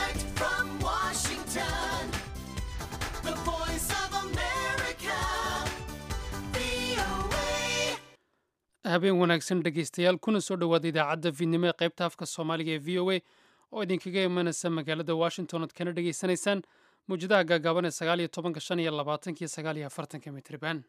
Direct from Washington, the voice of America, VOA. habeen wanaagsan dhegaystayaal kuna soo dhowaada idaacadda fiidnimo ee qaybta afka soomaaliga ee v o a oo idinkaga imanaysa magaalada washington ood kana dhegaysanaysaan mawjadaha gaagaaban ee sagaal iyo tobanka shan iyo labaatanka iyo sagaal iyo afartanka mitriban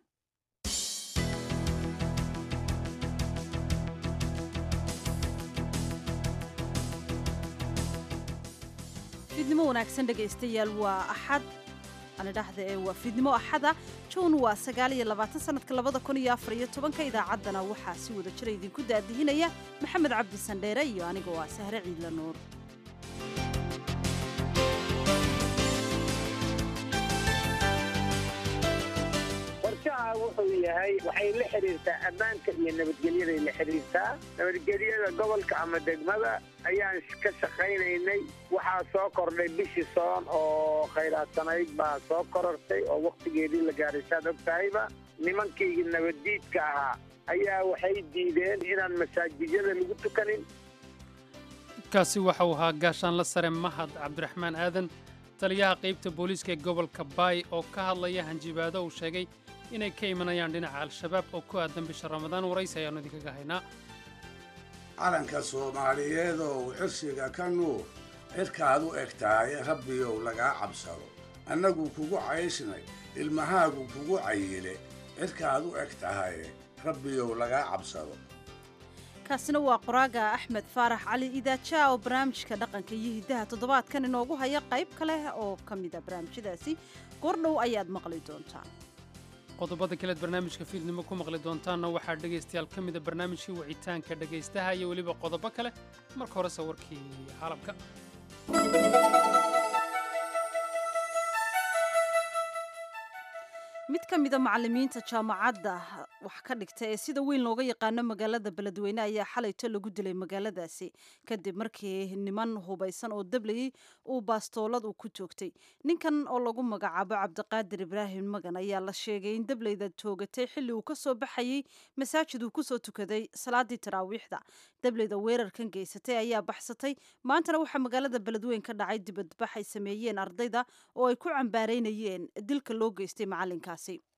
fiidnimo wanaagsan dhegaystayaal waa axad ani dhahda ee waa fiidnimo axada juun waa sagaal iyo labaatan sanadka labada kun iyo afar iyo tobanka idaacaddana waxaa si wada jira idinku daadihinaya maxamed cabdi sandheere iyo aniga waa sahre ciidla nuur qorshaha wuxuu yahay waxay la xiriirtaa ammaanka iyo nabadgelyaday la xiriirtaa nabadgelyada gobolka ama degmada ayaan ka shaqaynaynay waxaa soo kordhay bishii soon oo khayraadsanayd baa soo korortay oo wakhtigeedii la gaaray saad og tahayba nimankii nabaddiidka ahaa ayaa waxay diideen inaan masaajidyada lagu tukanin kaasi waxa uu ahaa gaashaanla sare mahad cabdiraxmaan aadan taliyaha qaybta booliiska ee gobolka baay oo ka hadlaya hanjibaado uu sheegay inay ka imanayaan dhinaca al-shabaab oo ku aadan bisha ramadaan waraysi ayaannu idinkaga haynaa calanka soomaaliyeed oo cirshiga ka nuur cirkaad u eg tahay rabbiyow lagaa cabsado annagu kugu cayshnay ilmahaagu kugu cayile cirkaad u eg tahay rabbiyow lagaa cabsado kaasina waa qoraaga axmed faarax cali idaajaa oo barnaamijka dhaqanka iyo hiddaha toddobaadkan inoogu haya qayb kale oo ka mida barnaamijyadaasi goordhow ayaad maqli doontaan qodobada kaleed barnaamijka fiidnimo ku maqli doontaanna waxaa dhegaystayaal ka mida barnaamijkii wicitaanka dhegaystaha iyo weliba qodobo kale marka horese warkii caalamka mid ka mida macallimiinta jaamacadda wax ka dhigta ee sida weyn looga yaqaano magaalada beledweyne ayaa xalayto lagu dilay magaaladaasi kadib markii niman hubaysan oo dablayey uu baastoolad uu ku joogtay ninkan oo lagu magacaabo cabdiqaadir ibraahim magan ayaa la sheegay in dablayda toogatay xilli uu ka soo baxayey masaajid uu kusoo tukaday salaadii taraawiixda dablayda weerarkan geysatay ayaa baxsatay maantana waxaa magaalada beledweyn ka dhacay dibadbax ay sameeyeen ardayda oo ay ku cambaareynayeen dilka loo geystay macalinkaasi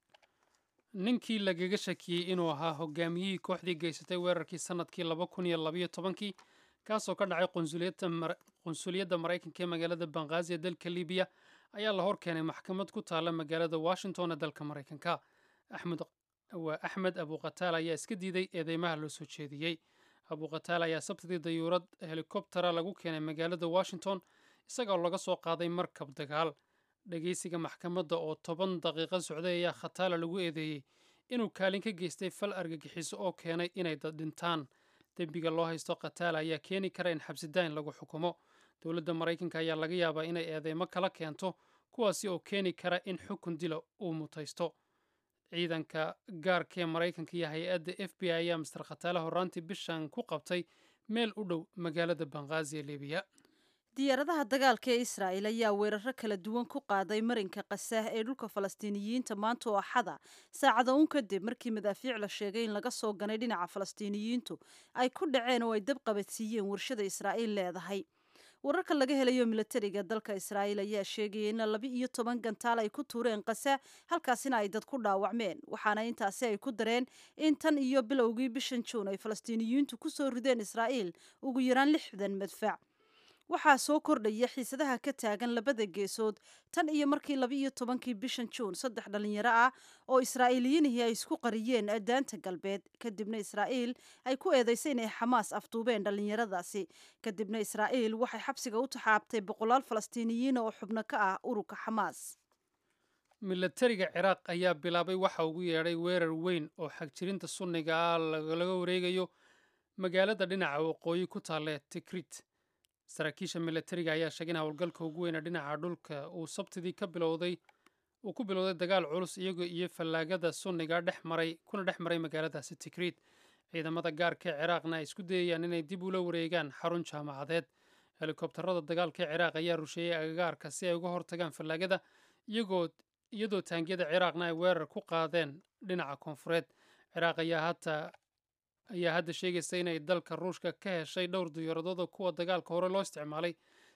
ninkii lagaga shakiyey inuu ahaa hogaamiyihii kooxdii geysatay weerarkii sannadkii laba kun iyo labayo tobankii kaasoo ka dhacay qunsuliyadda Mar- qunsuliyadda maraykanka ee magaalada banghaazi ee dalka libiya ayaa la hor keenay maxkamad ku taalla magaalada washington ee dalka maraykanka axmed waa axmed abuqataal ayaa iska diiday eedeymaha loo soo jeediyey abuqataal ayaa sabtidii dayuurad helikobtera lagu keenay magaalada washington isagoo laga soo qaaday markab dagaal dhegaysiga maxkamadda oo toban daqiiqo socday ayaa khataala lagu eedeeyey inuu kaalin ka geystay fal argagixiso oo keenay inay dad dhintaan dembiga loo haysto khataala ayaa keeni kara in xabsidaayn lagu xukumo dowladda maraykanka ayaa laga yaabaa inay eedeymo kala keento kuwaasi oo keeni kara in xukun dila uu mutaysto ciidanka gaarka ee maraykanka iyo hay-adda f b i ayaa master khataale horraantii bishan ku qabtay meel u dhow magaalada banghaazi ee libiya diyaaradaha dagaalka ee israa'il ayaa weeraro kala duwan ku qaaday marinka qasah ee dhulka falastiiniyiinta maanta oo axada saacada uun kadib markii madaafiic la sheegay in laga soo ganay dhinaca falastiiniyiintu ay ku dhaceen oo ay dab qabadsiiyeen warshada israa'iil leedahay wararka laga helayo milatariga dalka israa'iil ayaa sheegaya in laba iyo toban gantaal ay ku tuureen qasa halkaasina ay dad ku dhaawacmeen waxaana intaasi ay ku dareen in tan iyo bilowgii bishan juun ay falastiiniyiintu ku soo rideen israa'iil ugu yaraan lixdan madfac waxaa soo kordhaya xiisadaha ka taagan labada geesood tan iyo markii laba iyo tobankii bishan juun saddex dhalinyaro ah oo israa'iiliyiinihii ay isku qariyeen daanta galbeed kadibna israa'iil ay ku eedaysay inay xamaas afduubeen dhalinyaradaasi kadibna israa'iil waxay xabsiga u taxaabtay boqolaal falastiiniyiin oo xubno ka ah ururka xamaas milatariga ciraaq ayaa bilaabay waxa ugu yeedhay weerar weyn oo xagjirinta sunniga ah laga wareegayo magaalada dhinaca waqooyi ku taalle tikrit saraakiisha milatariga ayaa sheegay in howlgalka ugu weyna dhinaca dhulka uu sabtidii ka bilowday uu ku bilowday dagaal culus iyaga iyo fallaagada sunniga dhex maray kuna dhex maray magaaladaasi tikriit ciidamada gaarka ee ciraaqna ay isku dayayaan inay dib ula wareegaan xarun jaamacadeed helikobtarada dagaalka ee ciraaq ayaa rusheeyey agagaarka si ay uga hortagaan fallaagada iyagoo iyadoo taangiyada ciraaqna ay weerar ku qaadeen dhinaca koonfureed ciraaq ayaa hataa ayaa hadda sheegaysa inay dalka ruushka ka heshay dhowr diyaaradood oo kuwa dagaalka hore loo isticmaalay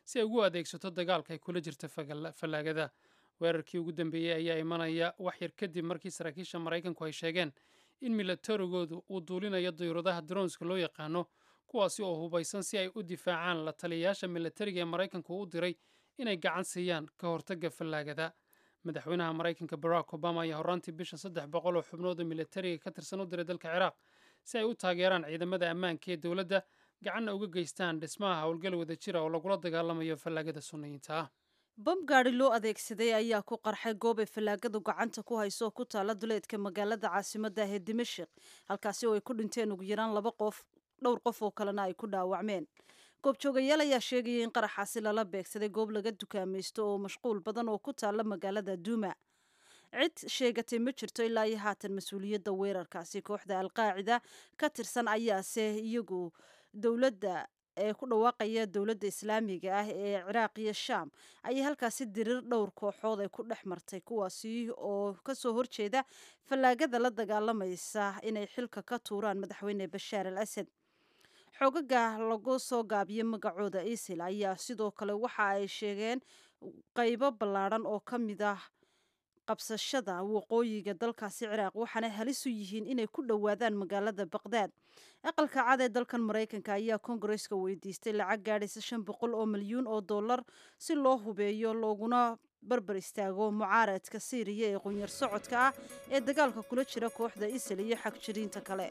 si ay ugu adeegsato dagaalka ay kula jirta fallaagada weerarkii ugu dambeeyey ayaa imanaya wax yar kadib markii saraakiisha maraykanku ay sheegeen in milatarigoodu uu duulinayo dayuuradaha dronska loo yaqaano kuwaasi oo hubaysan si ay u difaacaan la taliyayaasha milatariga ee maraykanku u diray inay gacan siiyaan ka hortagga fallaagada madaxweynaha maraykanka barack obama ayaa horraantii bisha saddex boqol oo xubnood oo milatariga ka tirsan u diray dalka ciraaq si ay u taageeraan ciidamada ammaanka ee dowladda gacanna uga geystaan dhismaha howlgal wada jira oo lagula dagaalamayo fallaagada sunniyiinta ah bam gaadhi loo adeegsaday ayaa ku qarxay goob ay fallaagadu gacanta ku hayso oo ku taala duleedka magaalada caasimadda ah ee dimashik halkaasi oo ay ku dhinteen ugu yaraan laba qof dhowr qof oo kalena ay ku dhaawacmeen goobjoogayaal ayaa sheegaya in qaraxaasi lala beegsaday goob laga dukaamaysto oo mashquul badan oo ku taala magaalada duuma cid sheegatay ma jirto ilaa iyo haatan mas-uuliyadda weerarkaasi kooxda alqaacida ka tirsan ayaase iyagu dowladda ee ku dhawaaqaya dowladda islaamiga ah ee ciraaq iyo shaam ayay halkaasi dirir dhowr kooxood ay ku dhex martay kuwaasi oo kasoo horjeeda fallaagada la dagaalamaysa inay xilka ka tuuraan madaxweyne bashaar al asad xoogaga lagu soo gaabiyey magacooda isil ayaa sidoo kale waxa ay sheegeen qaybo ballaadhan oo ka mid ah qabsashada waqooyiga dalkaasi ciraaq waxaana halis u yihiin inay ku dhowaadaan magaalada baqdaad aqalka cad ee dalkan maraykanka ayaa kongareska weydiistay lacag gaadhaysa shan boqol oo milyuun oo dollar si loo hubeeyo looguna barbar istaago mucaaradka siiriya ee qunyar socodka ah ee dagaalka kula jira kooxda isil iyo xagjiriinta kale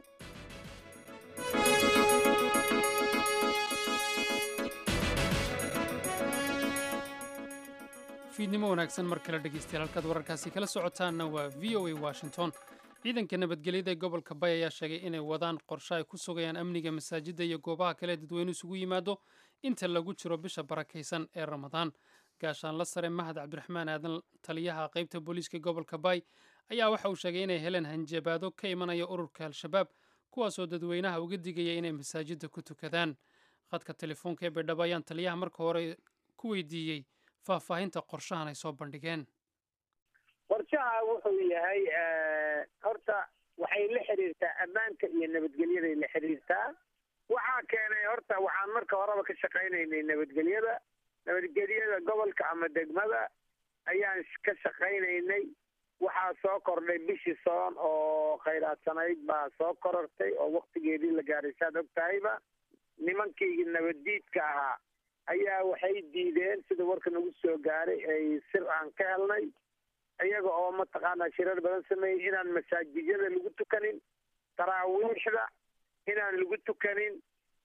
fiidnimo wanaagsan mar kale dhegeystayaal halkaad wararkaasi kala socotaanna waa v o a washington ciidanka nabadgelyada ee gobolka bay ayaa sheegay inay wadaan qorshe ay ku sugayaan amniga masaajidda iyo goobaha kale ee dadweyne isugu yimaado inta lagu jiro bisha barakaysan ee ramadaan gaashaan la sare mahad cabdiraxmaan aadan taliyaha qaybta booliiska gobolka bay ayaa waxa uu sheegay inay heleen hanjabaado ka imanaya ururka al-shabaab kuwaasoo dadweynaha uga digaya inay masaajidda ku tukadaan khadka telefoonka ee baydhabo ayaan taliyaha marka hore ku weydiiyey faahfaahinta qorshahan ay soo bandhigeen qorshaha wuxuu yahay horta waxay la xiriirtaa ammaanka iyo nabadgelyaday la xiriirtaa waxaa keenay horta waxaan marka horeba ka shaqaynaynay nabadgelyada nabadgelyada gobolka ama degmada ayaan ka shaqaynaynay waxaa soo kordhay bishii soon oo khayraadsaneyd baa soo korortay oo waktigeedii la gaaray saad og tahayba nimankii nabaddiidka ahaa ayaa waxay diideen sida warka nagu soo gaaray ay sir aan ka helnay iyaga oo mataqaanaa shirar badan sameeyey inaan masaajidyada lagu tukanin taraawiixda inaan lagu tukanin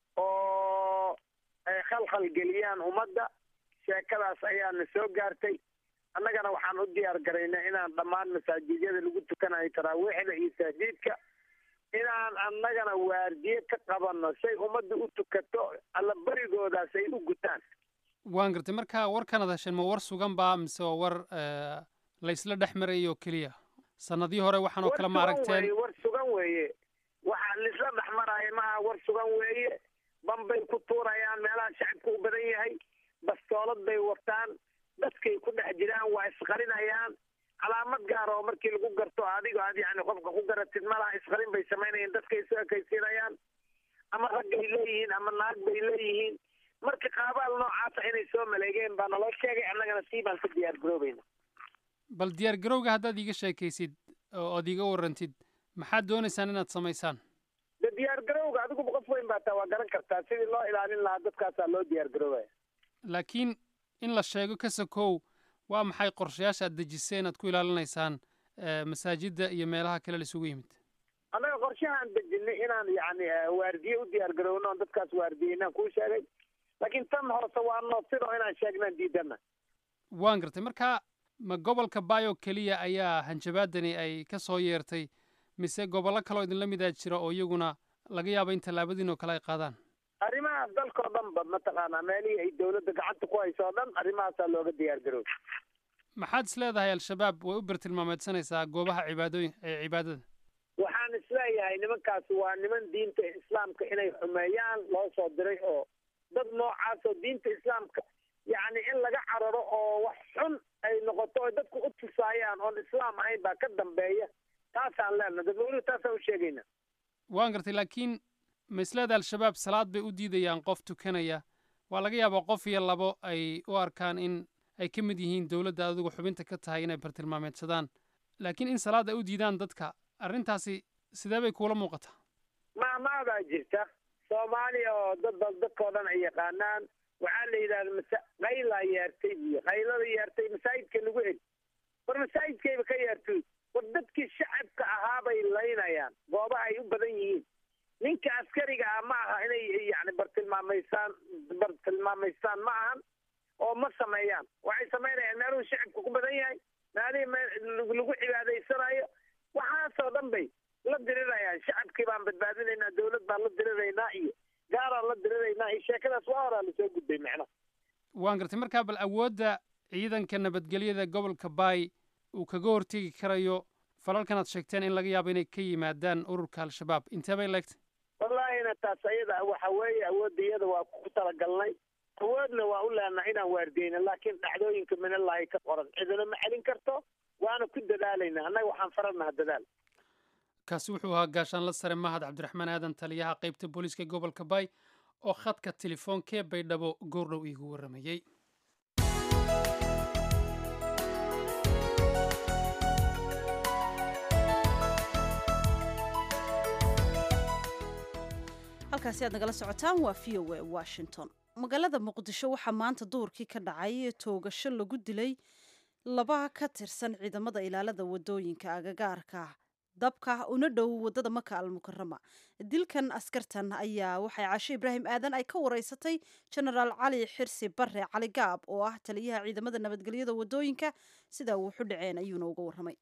oo ay khalkhal geliyaan ummadda sheekadaas ayaana soo gaartay annagana waxaan u diyaar garaynaa inaan dhammaan masaajidyada lagu tukanayo taraawiixda iyo tahdiidka inaan annagana waardiye ka qabanno say ummadda u tukato alla berigoodaas ay u gutaan waan gartay marka warkanad hesheen ma war sugan baa mise waa war la isla dhex marayo keliya sanadii hore waxaan oo kale ma aragteen war sugan weeye waxa laisla dhex maraayo maaha war sugan weeye bambay ku tuurayaan meelaha shacabka u badan yahay bastoolad bay wataan dadkay ku dhex jiraan waa isqarinayaan calaamad gaar oo markii lagu garto adigo aad yani qofka ku garatid malaha isqarin bay samaynayaan dadkay isu ekaysiinayaan ama raggay leeyihiin ama naag bay leeyihiin marka qaabaal noocaasa inay soo maleegeen baa naloo sheegay annagana sii baan ka diyaar garoobayna bal diyaar garowga haddaad iiga sheekaysid oo aad iiga warrantid maxaad doonaysaan inaad samaysaan de diyaar garowga adiguba qof weyn baa taa waa garan kartaa sidii loo ilaalin lahaa dadkaasaa loo diyaar garoobaya laakiin in la sheego ka sokow waa maxay qorshayaasha aad dejisay inaad ku ilaalinaysaan masaajidda iyo meelaha kale la isugu yimid annaga qorshahaan dejinay inaan yacni waardiye u diyaar garowno on dadkaas waardiyeynaan kuu sheegay laakiin tan hoose waa noodsidoo inaan sheegnaan diidana waan gartay marka ma gobolka bayo keliya ayaa hanjabaadani ay ka soo yeertay mise gobollo kaloo idinla midaa jira oo iyaguna laga yaabo in tallaabadiin oo kale ay qaadaan arrimaha dalkao dhan ba mataqaanaa meelihii ay dawladda gacanta ku hayso o dhan arrimahaasaa looga diyaar garoob maxaad is leedahay al-shabaab way u bartilmaameedsanaysaa goobaha cibaadooyin ee cibaadada waxaan isleeyahay nimankaasi waa niman diinta islaamka inay xumeeyaan loo soo diray oo dad noocaas oo diinta islaamka yacni in laga cararo oo wax xun ay noqoto oo dadku u tusaayaan oon islaam ahayn baa ka dambeeya taasaan leenaha dadweynuhu taasaan u sheegayna waan gartay laakiin ma isleeda al-shabaab salaad bay u diidayaan qof tukanaya waa laga yaabaa qof iyo labo ay u arkaan in ay ka mid yihiin dowladda adigu xubinta ka tahay inay bartilmaameedsadaan laakiin in salaad ay u diidaan dadka arrintaasi sidee bay kuula muuqataa maamaadaa jirta soomaaliya oo dad bal dadkoo dhan ay yaqaanaan waxaa la yidhahda masa qaylaa yeertay iyo qaylada yeertay masaajidka lagu eg war masaajidkayba ka yeertay war dadkii shacabka ahaabay laynayaan goobaha ay u badan yihiin ninka askariga ah ma aha inay yani bartilmaamaysaan bartilmaamaystaan ma ahan oo ma sameeyaan waxay samaynayaan meeluhu shacabka ku badan yahay meelihii meel lagu cibaadaysanayo waxaasoo dhan bay la dirirayaan shacabkii baan badbaadinaynaa dawlad baan la diriraynaa iyo gaaraan la diriraynaa iyo sheekadaas waa horaa lasoo gudbay macnaha waan gartay markaa bal awoodda ciidanka nabadgelyada gobolka baay uu kaga hortegi karayo falalkan aad sheegteen in laga yaabo inay ka yimaadaan ururka al-shabaab intee bay leegtay wallaahina taas ayada waxa weeye awoodda iyada waa ku talagalnay awoodna waa u leenaha inaan waardiyeyna laakiin dhacdooyinka minallahi ka qoran cidina ma celin karto waana ku dadaalayna annaga waxaan faranaha dadaal kaasi wuxuu ahaa gaashaanla sare mahad cabdiraxmaan aadan taliyaha qaybta booliiska gobolka baay oo khadka telefoonkee baydhabo goordhow iigu warramayey halkaasi aad nagala socotaan waa v o a washington magaalada muqdisho waxaa maanta duurkii ka dhacay toogasho lagu dilay laba ka tirsan ciidamada ilaalada wadooyinka agagaarka dabka una dhow wadada maka almukarama dilkan askartan ayaa waxay cashe ibraahim aadan ay ka wareysatay genaraal cali xirsi bare cali gaab oo ah taliyaha ciidamada nabadgelyada wadooyinka sida uu xu dhaceen ayuuna uga warramay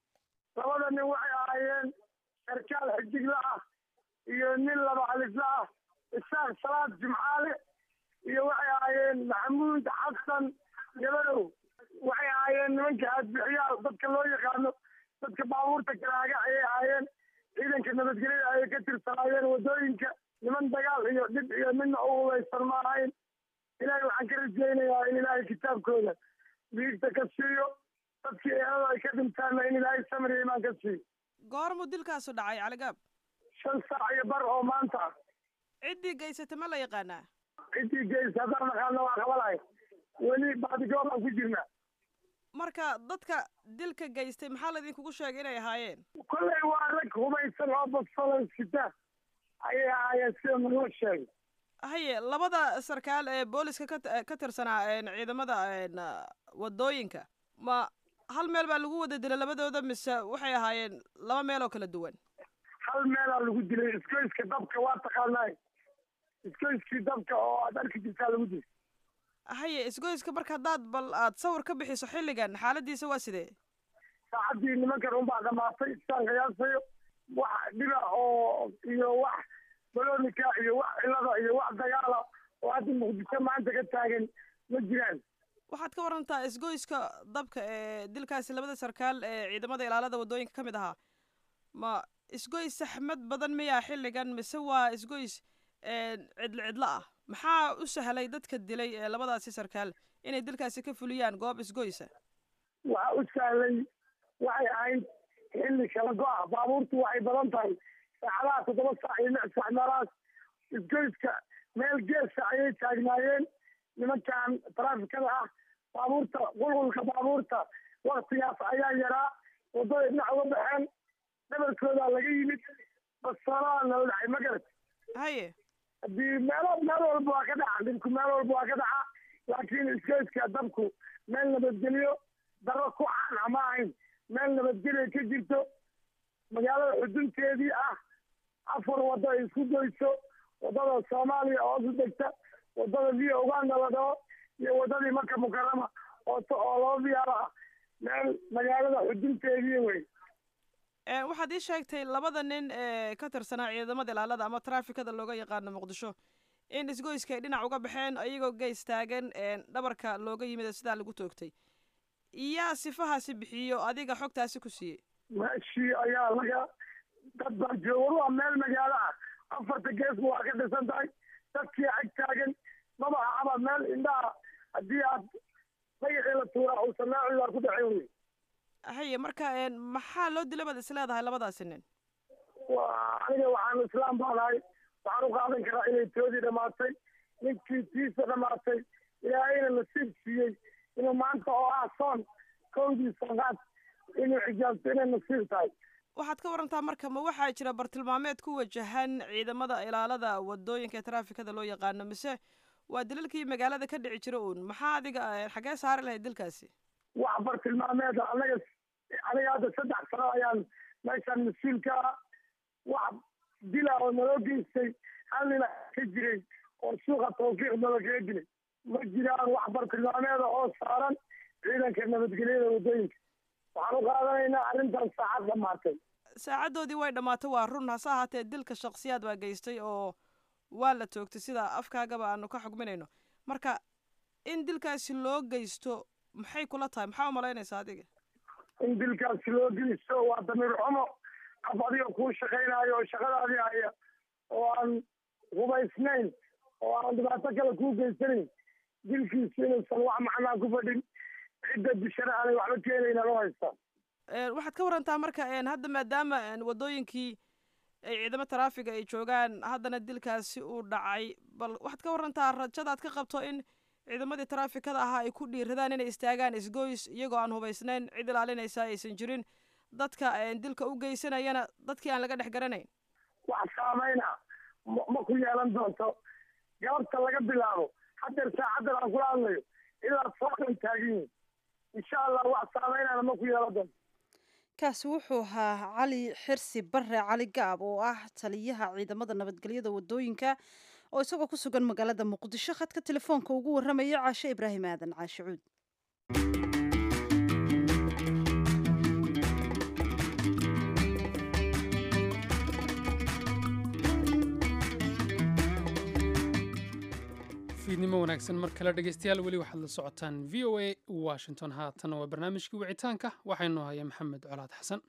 labada nin waxay ahaayeen sarkaal xidigla ah iyo nin laba alifla ah isaaq salaad jimcaale iyo waxay ahaayeen maxamuud xasan gabadow waxay ahaayeen nimanka aadbixiyaal dadka loo yaqaano dadka baabuurta karaaga ayay ahaayeen ciidanka nabadgelyada ayay ka tirsanaayeen wadooyinka niman dagaal iyo dhib iyo midna u hubaysan ma ahayn ilaahay waxaan ka rajaynayaa in ilaahay kitaabkooda diigta ka siiyo dadkii eelada ay ka dhintaanna in ilaahay samir iyo imaan ka siiyo goormuu dilkaasu dhacay caligaab shan saac iyo bar oo maanta ah ciddii gaysata ma la yaqaanaa ciddii geysa haddaan naqaano waa qabanay weli baadigoob aan ku jirnaa marka dadka dilka geystay maxaa laydinkugu sheegay inay ahaayeen kollay waa rag hubaysan oo basfalan sita ayay ahaayeen sida naloo sheegay haye labada sarkaal ee booliska ka ka tirsanaa ciidamada wadooyinka ma hal meel baa lagu wada dilay labadooda mise waxay ahaayeen laba meel oo kala duwan hal meelaa lagu dilay iskoyska dabka waa taqaanaay iskoyskii dabka oo aad arki jirtaa lagu dilay haye isgoyska marka haddaad bal aad sawir ka bixiso xilligan xaaladiisa waa sidee saacaddii nimankan unbaa dhamaatay isaan qiyaasayo wax dhiba oo iyo wax balonika iyo wax cilada iyo wax dagaala oo hadda muqdisho maanta ka taagan ma jiraan waxaad ka warantaa isgoyska dabka ee dilkaasi labada sarkaal ee ciidamada ilaalada wadooyinka ka mid ahaa ma isgoys saxmad badan miyaa xilligan mise waa isgoys cidlo cidlo ah maxaa u sahlay dadka dilay ee labadaasi sarkaal inay dilkaasi ka fuliyaan goob isgoysa waxaa u sahlay waxay ahayd xilli kala go-a baabuurtu waxay badan tahay saacadaha toddoba saac iyo lix saac meelahaas isgoyska meel geesa ayay taagnaayeen nimankan taraafikada ah baabuurta qulqulka baabuurta waktigaas ayaa yaraa waddaday dhinac uga baxeen dhabarkoodaa laga yimid bastoolaha nala dhacay ma garat haye haddii meelo meel walba waa ka dhaca dhibku meel walba waa ka dhaca laakiin iskeyska dabku meel nabadgelyo daro ku caan ama ahayn meel nabadgelyo ka jirto magaalada xudunteedii ah afar waddo ay isku goyso waddada soomaaliya oo hoos u degta waddada via uganda la dhaho iyo waddadii maka mukarama oo oo laba viyaalo ah meel magaalada xudunteedii wey waxaad ii sheegtay labada nin ee ka tirsanaa ciidamada ilaalada ama traafikada looga yaqaano muqdisho in isgoyska ay dhinac uga baxeen iyagoo geys taagan dhabarka looga yimid sidaa lagu toogtay iyaa sifahaasi bixiyo adiga xogtaasi ku siiyey meeshii ayaa laga dad baa jooga waa meel magaalo ah afarta geesba waa ka dhisan tahay dadkii ag taagan maba ahaba meel indhaha haddii aad dagaxii la tuuraa uusan naaci waa ku dhacen wey haye marka maxaa loo dila baad is leedahay labadaasi nin wa aniga waxaan islaam baanahay waxaan u qaadan karaa inay toodii dhamaatay ninkii tiisa dhamaatay ilaahayna nasiib siiyey inuu maanta oo ah soon kowdii soonaad inuu xijaabto inay nasiib tahay waxaad ka warantaa marka ma waxaa jira bartilmaameed ku wajahan ciidamada ilaalada wadooyinka ee taraafikada loo yaqaano mise waa dilalkii magaalada ka dhici jira uun maxaa adiga xagee saari lahayd dilkaasi wax bartilmaameeda anaga aniga hadda saddex sano ayaan meeshaan mas-uul ka ah wax dila oo naloo geystay hal nina ka jiray oo suuqa tawfiiq nala kaga dilay ma jiraan wax bartilmaameeda oo saaran ciidanka nabadgelyada wadooyinka waxaan u qaadanaynaa arrintan saacad dhamaatay saacaddoodii way dhammaatay waa run hase ahaatee dilka shaksiyaad baa geystay oo waa la toogtay sida afkaagaba aanu ka xugminayno marka in dilkaasi loo geysto maxay kula tahay maxaa umalaynaysaa adiga in dilkaasi loo geysto waa damiir xumo af adiga kuu shaqaynaayo oo shaqadaadii haya oo aan hubaysnayn oo aan dhibaato kale kuu geysanayn dilkiisu inuusan wax macnaa ku fadhin cidda dishana aanay waxba keenayna loo haystaa waxaad ka warantaa marka hadda maadaama wadooyinkii ay ciidamo taraafiga ay joogaan haddana dilkaasi uu dhacay bal waxaad ka warantaa rajadaad ka qabto in ciidamadii taraafikada ahaa ay ku dhiiradaan inay istaagaan isgoys iyagoo aan hubaysnayn cid ilaalinaysa aysan jirin dadka dilka u geysanayana dadkii aan laga dhex garanayn wax saameyna ma ku yeelan doonto galabta laga bilaabo hadeer saacaddan aan kula hadlayo ilaa sookan taagan yihin insha allah wax saameynana ma ku yeelan doonto kaasi wuxuu ahaa cali xirsi bare cali gaab oo ah taliyaha ciidamada nabadgelyada wadooyinka oo isagoo ku sugan magaalada muqdisho khadka telefoonka ugu warramaya caashe ibraahim aadan caashe cuud fiidnimo wanaagsan mar kale dhegeystayaal weli waxaad la socotaan v o a washington haatan waa barnaamijkii wicitaanka waxaynu haya maxamed colaad xasan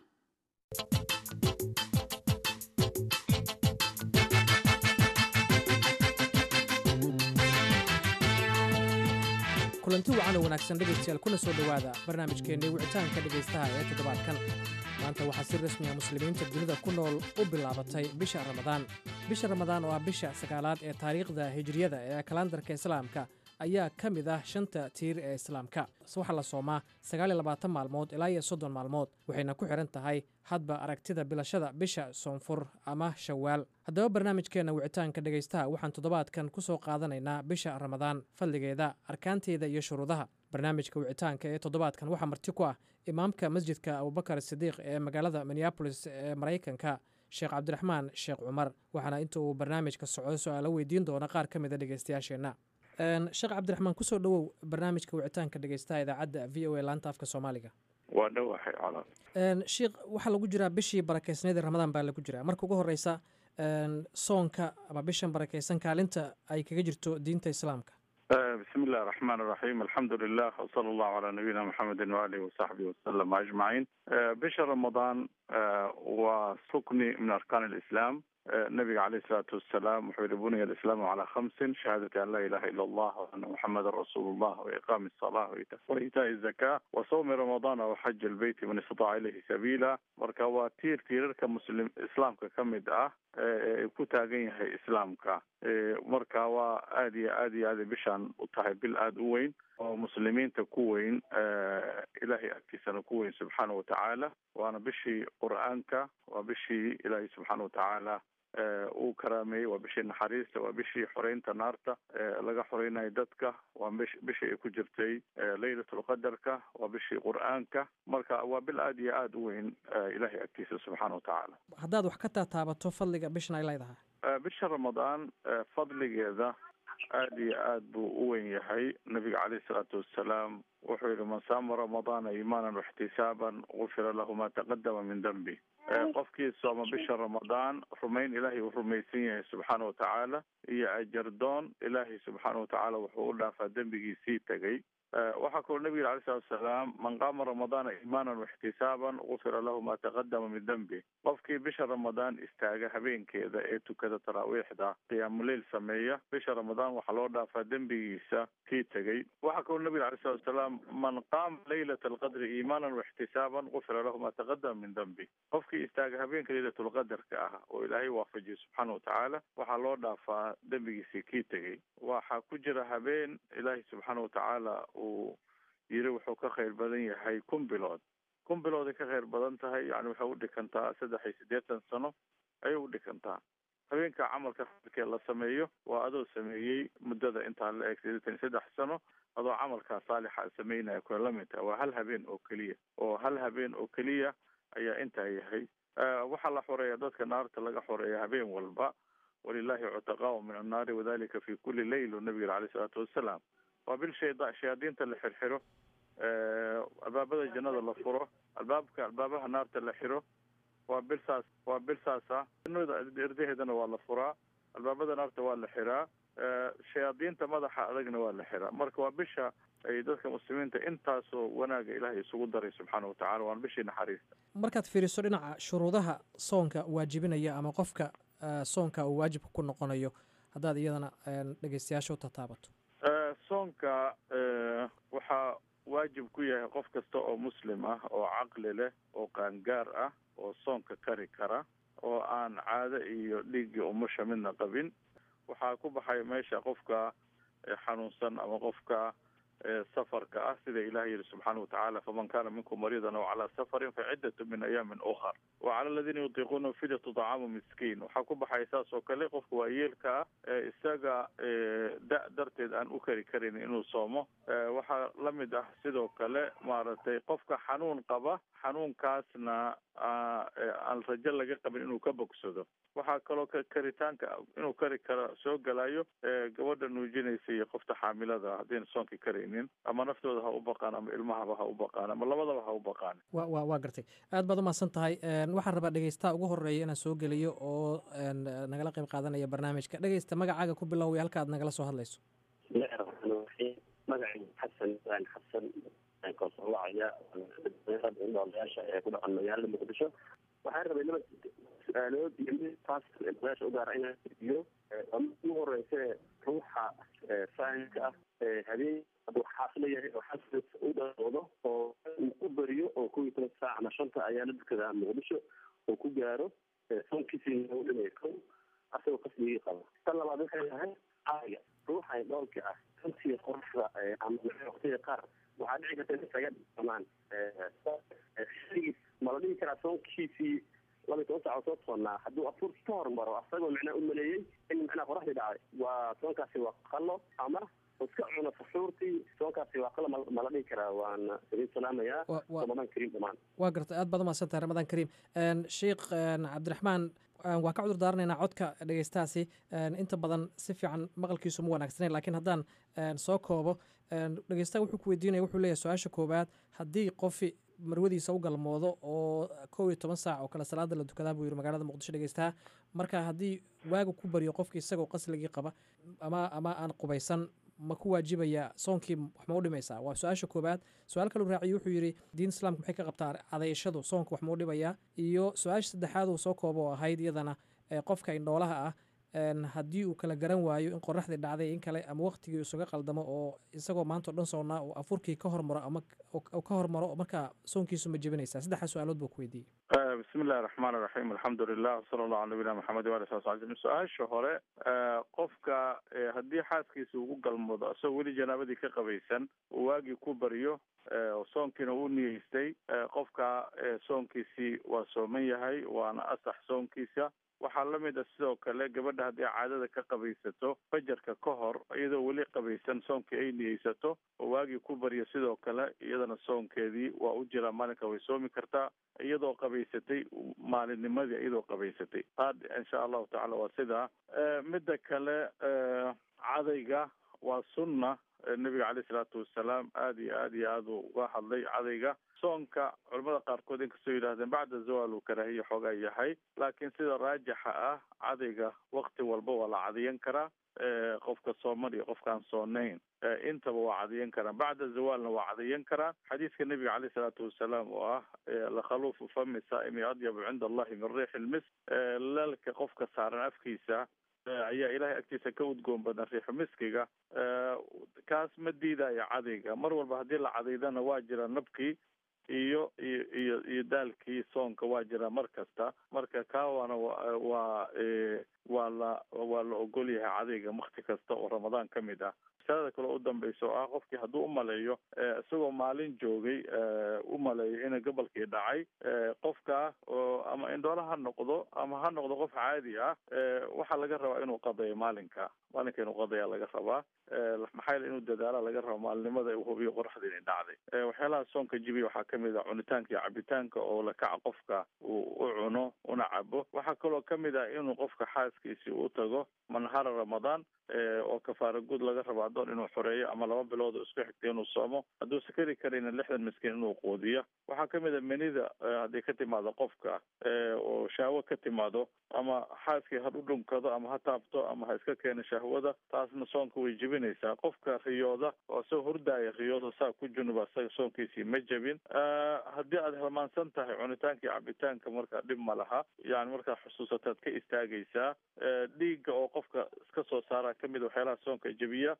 kulanti wacan oo wanaagsan dhegaystayaal kuna soo dhowaada barnaamijkeennii wicitaanka dhegaystaha ee toddobaadkan maanta waxaa si rasmiya muslimiinta dunida ku nool u bilaabatay bisha ramadaan bisha ramadaan oo ah bisha sagaalaad ee taariikhda hijriyada ee kalandarka islaamka ayaa ka mid ah shanta tiir ee islaamka waxaa la soomaa sagaaliyo labaatan maalmood ilaa iyo soddon maalmood waxayna ku xidhan tahay hadba aragtida bilashada bisha soonfur ama shawaal haddaba barnaamijkeenna wicitaanka dhegaystaha waxaan toddobaadkan ku soo qaadanaynaa bisha ramadaan fadligeeda arkaanteeda iyo shuruudaha barnaamijka wicitaanka ee toddobaadkan waxaa marti ku ah imaamka masjidka abubakar sidiiq ee magaalada minneabolis ee maraykanka sheekh cabdiraxmaan sheekh cumar waxaana inta uu barnaamijka socdo su-aalo weydiin doona qaar ka mida dhegaystayaasheenna sheekh cabdiraxmaan kusoo dhowow barnaamijka wicitaanka dhegaystaha idaacadda v o a laanta afka soomaaliga waa dhowahay colaad sheikh waxaa lagu jiraa bishii barakeysneed ee ramadaan baa lagu jiraa marka ugu horeysa soonka ama bishan barakeysan kaalinta ay kaga jirto diinta islaamka bismi illahi raxmaan raxiim alxamdu lilah wsala allahu calaa nabiyina maxamedin waalihi wasaxbihi wasalam ajmaciin bisha ramadaan waa rukni min arkaan alislaam nabiga caleyh isalaatu wassalaam wuxuu yihi buniya alislaamu calaa khamsin shahaadati an laa ilaha ila allah waana muxamadan rasuulu llah waiqaami asalah waitaai zaka wa sawmi ramadana waxaji albeyti man istataca ilayhi sabiila marka waa tiir tiirarka muslim islaamka ka mid ah ee ku taagan yahay islaamka marka waa aada iyo aad iyo aaday bishaan u tahay bil aada u weyn oo muslimiinta ku weyn ilaahay agtiisana ku weyn subxaana watacaala waana bishii qur-aanka waa bishii ilaahay subxaana watacaala uu karaameeyey waa bishii naxariista waa bishii xoreynta naarta laga xoreynayo dadka waa bish bishii ay ku jirtay laylatulqadarka waa bishii qur-aanka marka waa bil aada iyo aada u weyn ilaahay agtiisa subxaana watacaala haddaad wax ka taataabato fadliga bishan ay leedahay bisha ramadaan fadligeeda aada iyo aad buu u weyn yahay nabiga caleyhi isalaatu wassalaam wuxuu yihi man saama ramadaana iimaanan waxtisaaban gufira lahu ma taqadama min dembi qofkii sooma bisha ramadaan rumayn ilaahay uu rumaysan yahay subxaana watacaala iyo ajardoon ilaahay subxaana watacaala wuxuu u dhaafaa dembigiisii tegay waxaa kaloo nabiga alay salatu wasalaam man qaama ramadaana iimaanan waxtisaaban gufira lahu ma taqadama min dembi qofkii bisha ramadaan istaaga habeenkeeda ee tukada taraawiixda qiyaamuleil sameeya bisha ramadaan waxaa loo dhaafaa dembigiisa kii tegey waxaa kaloo nabiga alay salatu wasalaam man qaama laylata alqadri iimaanan waxtisaaban gufira lahu ma taqadama min dembi qofkii istaaga habeenka laylatulqadarka ah oo ilaahay waafajiye subxaana watacaala waxaa loo dhaafaa dembigiisii kii tegey waxaa ku jira habeen ilaahay subxaana watacaala uu yiri wuxuu ka khayr badan yahay kun bilood kun bilooday ka khayr badan tahay yani waxay udhikantaa saddex iyo siddeetan sano ayay udhikantaa habeenka camalka khayrkee la sameeyo waa adoo sameeyey muddada intaa la eg siddeetan iyo saddex sano adoo camalkaa saalixa sameynaya kuna la mid tahay waa hal habeen oo keliya oo hal habeen oo keliya ayaa intaa yahay waxaa la xoreeya dadka naarta laga xoreeya habeen walba walilahi cutaqaau min annaari wadalika fi kuli leyl nabiga yiri alayh salaatu wasalaam waa bil shayda shayaadiinta la xirxiro albaabada jannada la furo albaabka albaabaha naarta la xiro waa bil saas waa bil saasa jannada erdaheedana waa la furaa albaabada naarta waa la xiraa shayaadiinta madaxa adagna waa la xiraa marka waa bisha ay dadka muslimiinta intaasoo wanaaga ilaahay isugu daray subxaana watacala waana bishii naxariista markaad fiiriso dhinaca shuruudaha soonka waajibinaya ama qofka soonka uu waajibka ku noqonayo haddaad iyadana dhegeystayaasha u tataabato soonka waxaa waajib ku yahay qof kasta oo muslim ah oo caqli leh oo qaangaar ah oo soonka kari kara oo aan caado iyo dhiiggii umusha midna qabin waxaa ku baxay meesha qofka xanuunsan ama qofka safarka ah sida ilaah yihi subxaana watacaala faman kana minkum mariidan aw calaa safarin faciddatu min ayaamin ukhar wa cala aladiina yutiiquuna fidyatu طacaamu miskiin waxaa ku baxay saas oo kale qofka waayeelka ah ee isaga da- darteed aan u kari karin inuu soomo waxaa lamid ah sidoo kale maaragtay qofka xanuun qaba xanuunkaasna aan rajo laga qabin inuu ka bogsado waxaa kaloo karitaanka inuu kari karo soo gelayo gabadha nuujinaysa iyo qofta xaamilada haddayna soonkii karaynin ama naftooda ha u baqaan ama ilmahaba ha u baqaan ama labadaba ha u baqaan wa wa waa gartay aad baad umahadsan tahay waxaan rabaa dhegeystaha ugu horeeya inaan soo geliyo oo nagala qayb qaadanaya barnaamijka dhegeysta magacaaga ku biloway halka aad nagala soo hadlayso bismillahi raxmaan raxiim magacaygu xasan ibrahim xasan koosowacaya odayaasha ee ku dhaqan magaalada muqdisho waxaan rabay laba su-aalood iyo mid taas odayaasha u gaara inaan idiyo ugu horeyse ruuxa fahamka ah habeen hadduu xaas leeyahay oo xaas u dhawdo oo uu ku beriyo oo kow iyo toban saac ama shanta ayaa la dukada muqdisho oo ku gaaro soonkiisii u dhimay kow asagoo kasligii qaba tan labaad waxay tahay caaga ruuxa dhoolka ah runtii qoraxda ama waqtiga qaar waxaa dhici karta in isaga dhamaan ma la dhihi karaa soonkiisii laba iyo toban saac oo soo toonnaa hadduu afuurkii ka hormaro asagoo macnaa u maleeyey in macnaa qoraxdii dhacday waa soonkaasi waa qallo ama iska cuno saxuurtii soonkaasi waa qallo ma la dhihi karaa waana idin salaamayaa ramadan kariim dhamaan waa gartay aad baad umahadsan tahay ramadan kariim sheikh cabdiraxmaan waa ka cudur daaranaynaa codka dhegeystahaasi inta badan si fiican maqalkiisu ma wanaagsanayn lakiin haddaan soo koobo dhegeystaha wuxuu ku weydiinaya wuxuu leeyahay su-aasha koowaad haddii qofi marwadiisa u galmoodo oo kow iyo toban saac oo kale salaada la dukadaa buu yiri magaalada muqdisho dhegeystaha marka haddii waaga ku baryo qofki isagoo qasligii qaba ama ama aan qubaysan ma ku waajibaya soonkii wax ma u dhimaysaa waa su-aasha koowaad su-aal kaluu raaciyo wuxuu yidhi diin islaamka maxay ka qabtaa cadayashadu soonka wax ma u dhimayaa iyo su-aasha saddexaad uu soo koobo oo ahayd iyadana qofka indhoolaha ah haddii uu kala garan waayo in qoraxdii dhacday in kale ama waqtigii isuga qaldamo oo isagoo maanta o dhan soonnaa uu afurkii ka hormaro ama ka hormaro markaa soonkiisu ma jebinaysaa saddexdaa su-aalood buu ku weydiiyey bismi illahi raxmaan iraxiim alxamdu lilah wsala allahu ala nabiyina maxamed waali sal sl su-aasha hore qofka haddii xaaskiisa ugu galmoodo isagoo weli janaabadii ka qabaysan uu waagii ku baryo soonkiina uu niyeystay qofka soonkiisii waa sooman yahay waana asax soonkiisa waxaa lamid a sidoo kale gabadha haddii caadada ka qabaysato fajarka ka hor iyadoo weli qabaysan soonkii ay niyeysato oo waagii ku baryo sidoo kale iyadana soonkeedii waa u jiraa maalinka way soomi kartaa iyadoo qabaysatay maalinnimadii iyadoo qabaysatay taa insha allahu tacala waa sidaa midda kale cadayga waa sunna nebiga caleyh isalaatu wasalaam aada iyo aad iyo aad uu uga hadlay cadayga soonka culamada qaarkood inkastoo yidhahdeen bacda zawal uu karaahiya xoogaa yahay laakiin sida raajixa ah cadayga wakti walba waa la cadayan karaa qofka sooman iyo qofkaan soonayn intaba waa cadayan karaan bacda zawaalna waa cadayan karaan xadiiska nebiga caleyh salaatu wasalaam oo ah lakhaluufu fami saa'imi adyabu cinda allahi min riixi lmis lalka qofka saaran afkiisa ayaa ilahay agtiisa ka udgoon badan riixu miskiga kaas ma diidayo cadayga mar walba haddii la cadaydana waa jira nabkii iyo iyo iyo iyo daalkii soonka waa jira mar kasta marka kaawana wa waa waa la waa la ogol yahay cadayga wakti kasta oo ramadaan ka mid ah masalada kale u dambaysa oo ah qofkii hadduu umaleeyo isagoo maalin joogay umaleeyo ina gobolkii dhacay qofka oo ama indhoole ha noqdo ama ha noqdo qof caadi ah waxaa laga rabaa inuu qadayo maalinka maalinka inuu qadaya laga rabaa maxaa yeele inuu dadaala laga raba maalinimada uu hubiyo qoraxda inay dhacday waxyaalaha soonka jibiya waxaa kamid ah cunitaanka iyo cabitaanka oo lakaca qofka uu u cuno una cabo waxaa kaloo kamid ah inuu qofka xaaskiisi u tago manhara ramadaan oo kafaara guud laga rabo adoon inuu xoreeyo ama laba bilood oo isku xigta inuu soomo hadduu sakari karayna lixdan miskiin inuu quudiyo waxaa kamid a menida haddii ka timaado qofka oo shahwo ka timaado ama xaaskii ha u dhunkado ama ha taabto ama ha iska keeno shahwada taasna soonka way jebinaysaa qofka riyooda oo isagoo hurdaaya riyooda saa ku junuba isaga soonkiisii ma jebin haddii aad hilmaansan tahay cunitaanka iyo cabitaanka markaa dhib ma laha yani markaad xusuusataad ka istaagaysaa dhiigga oo qofka iska soo saara kamid waxyaalaha soonka jebiya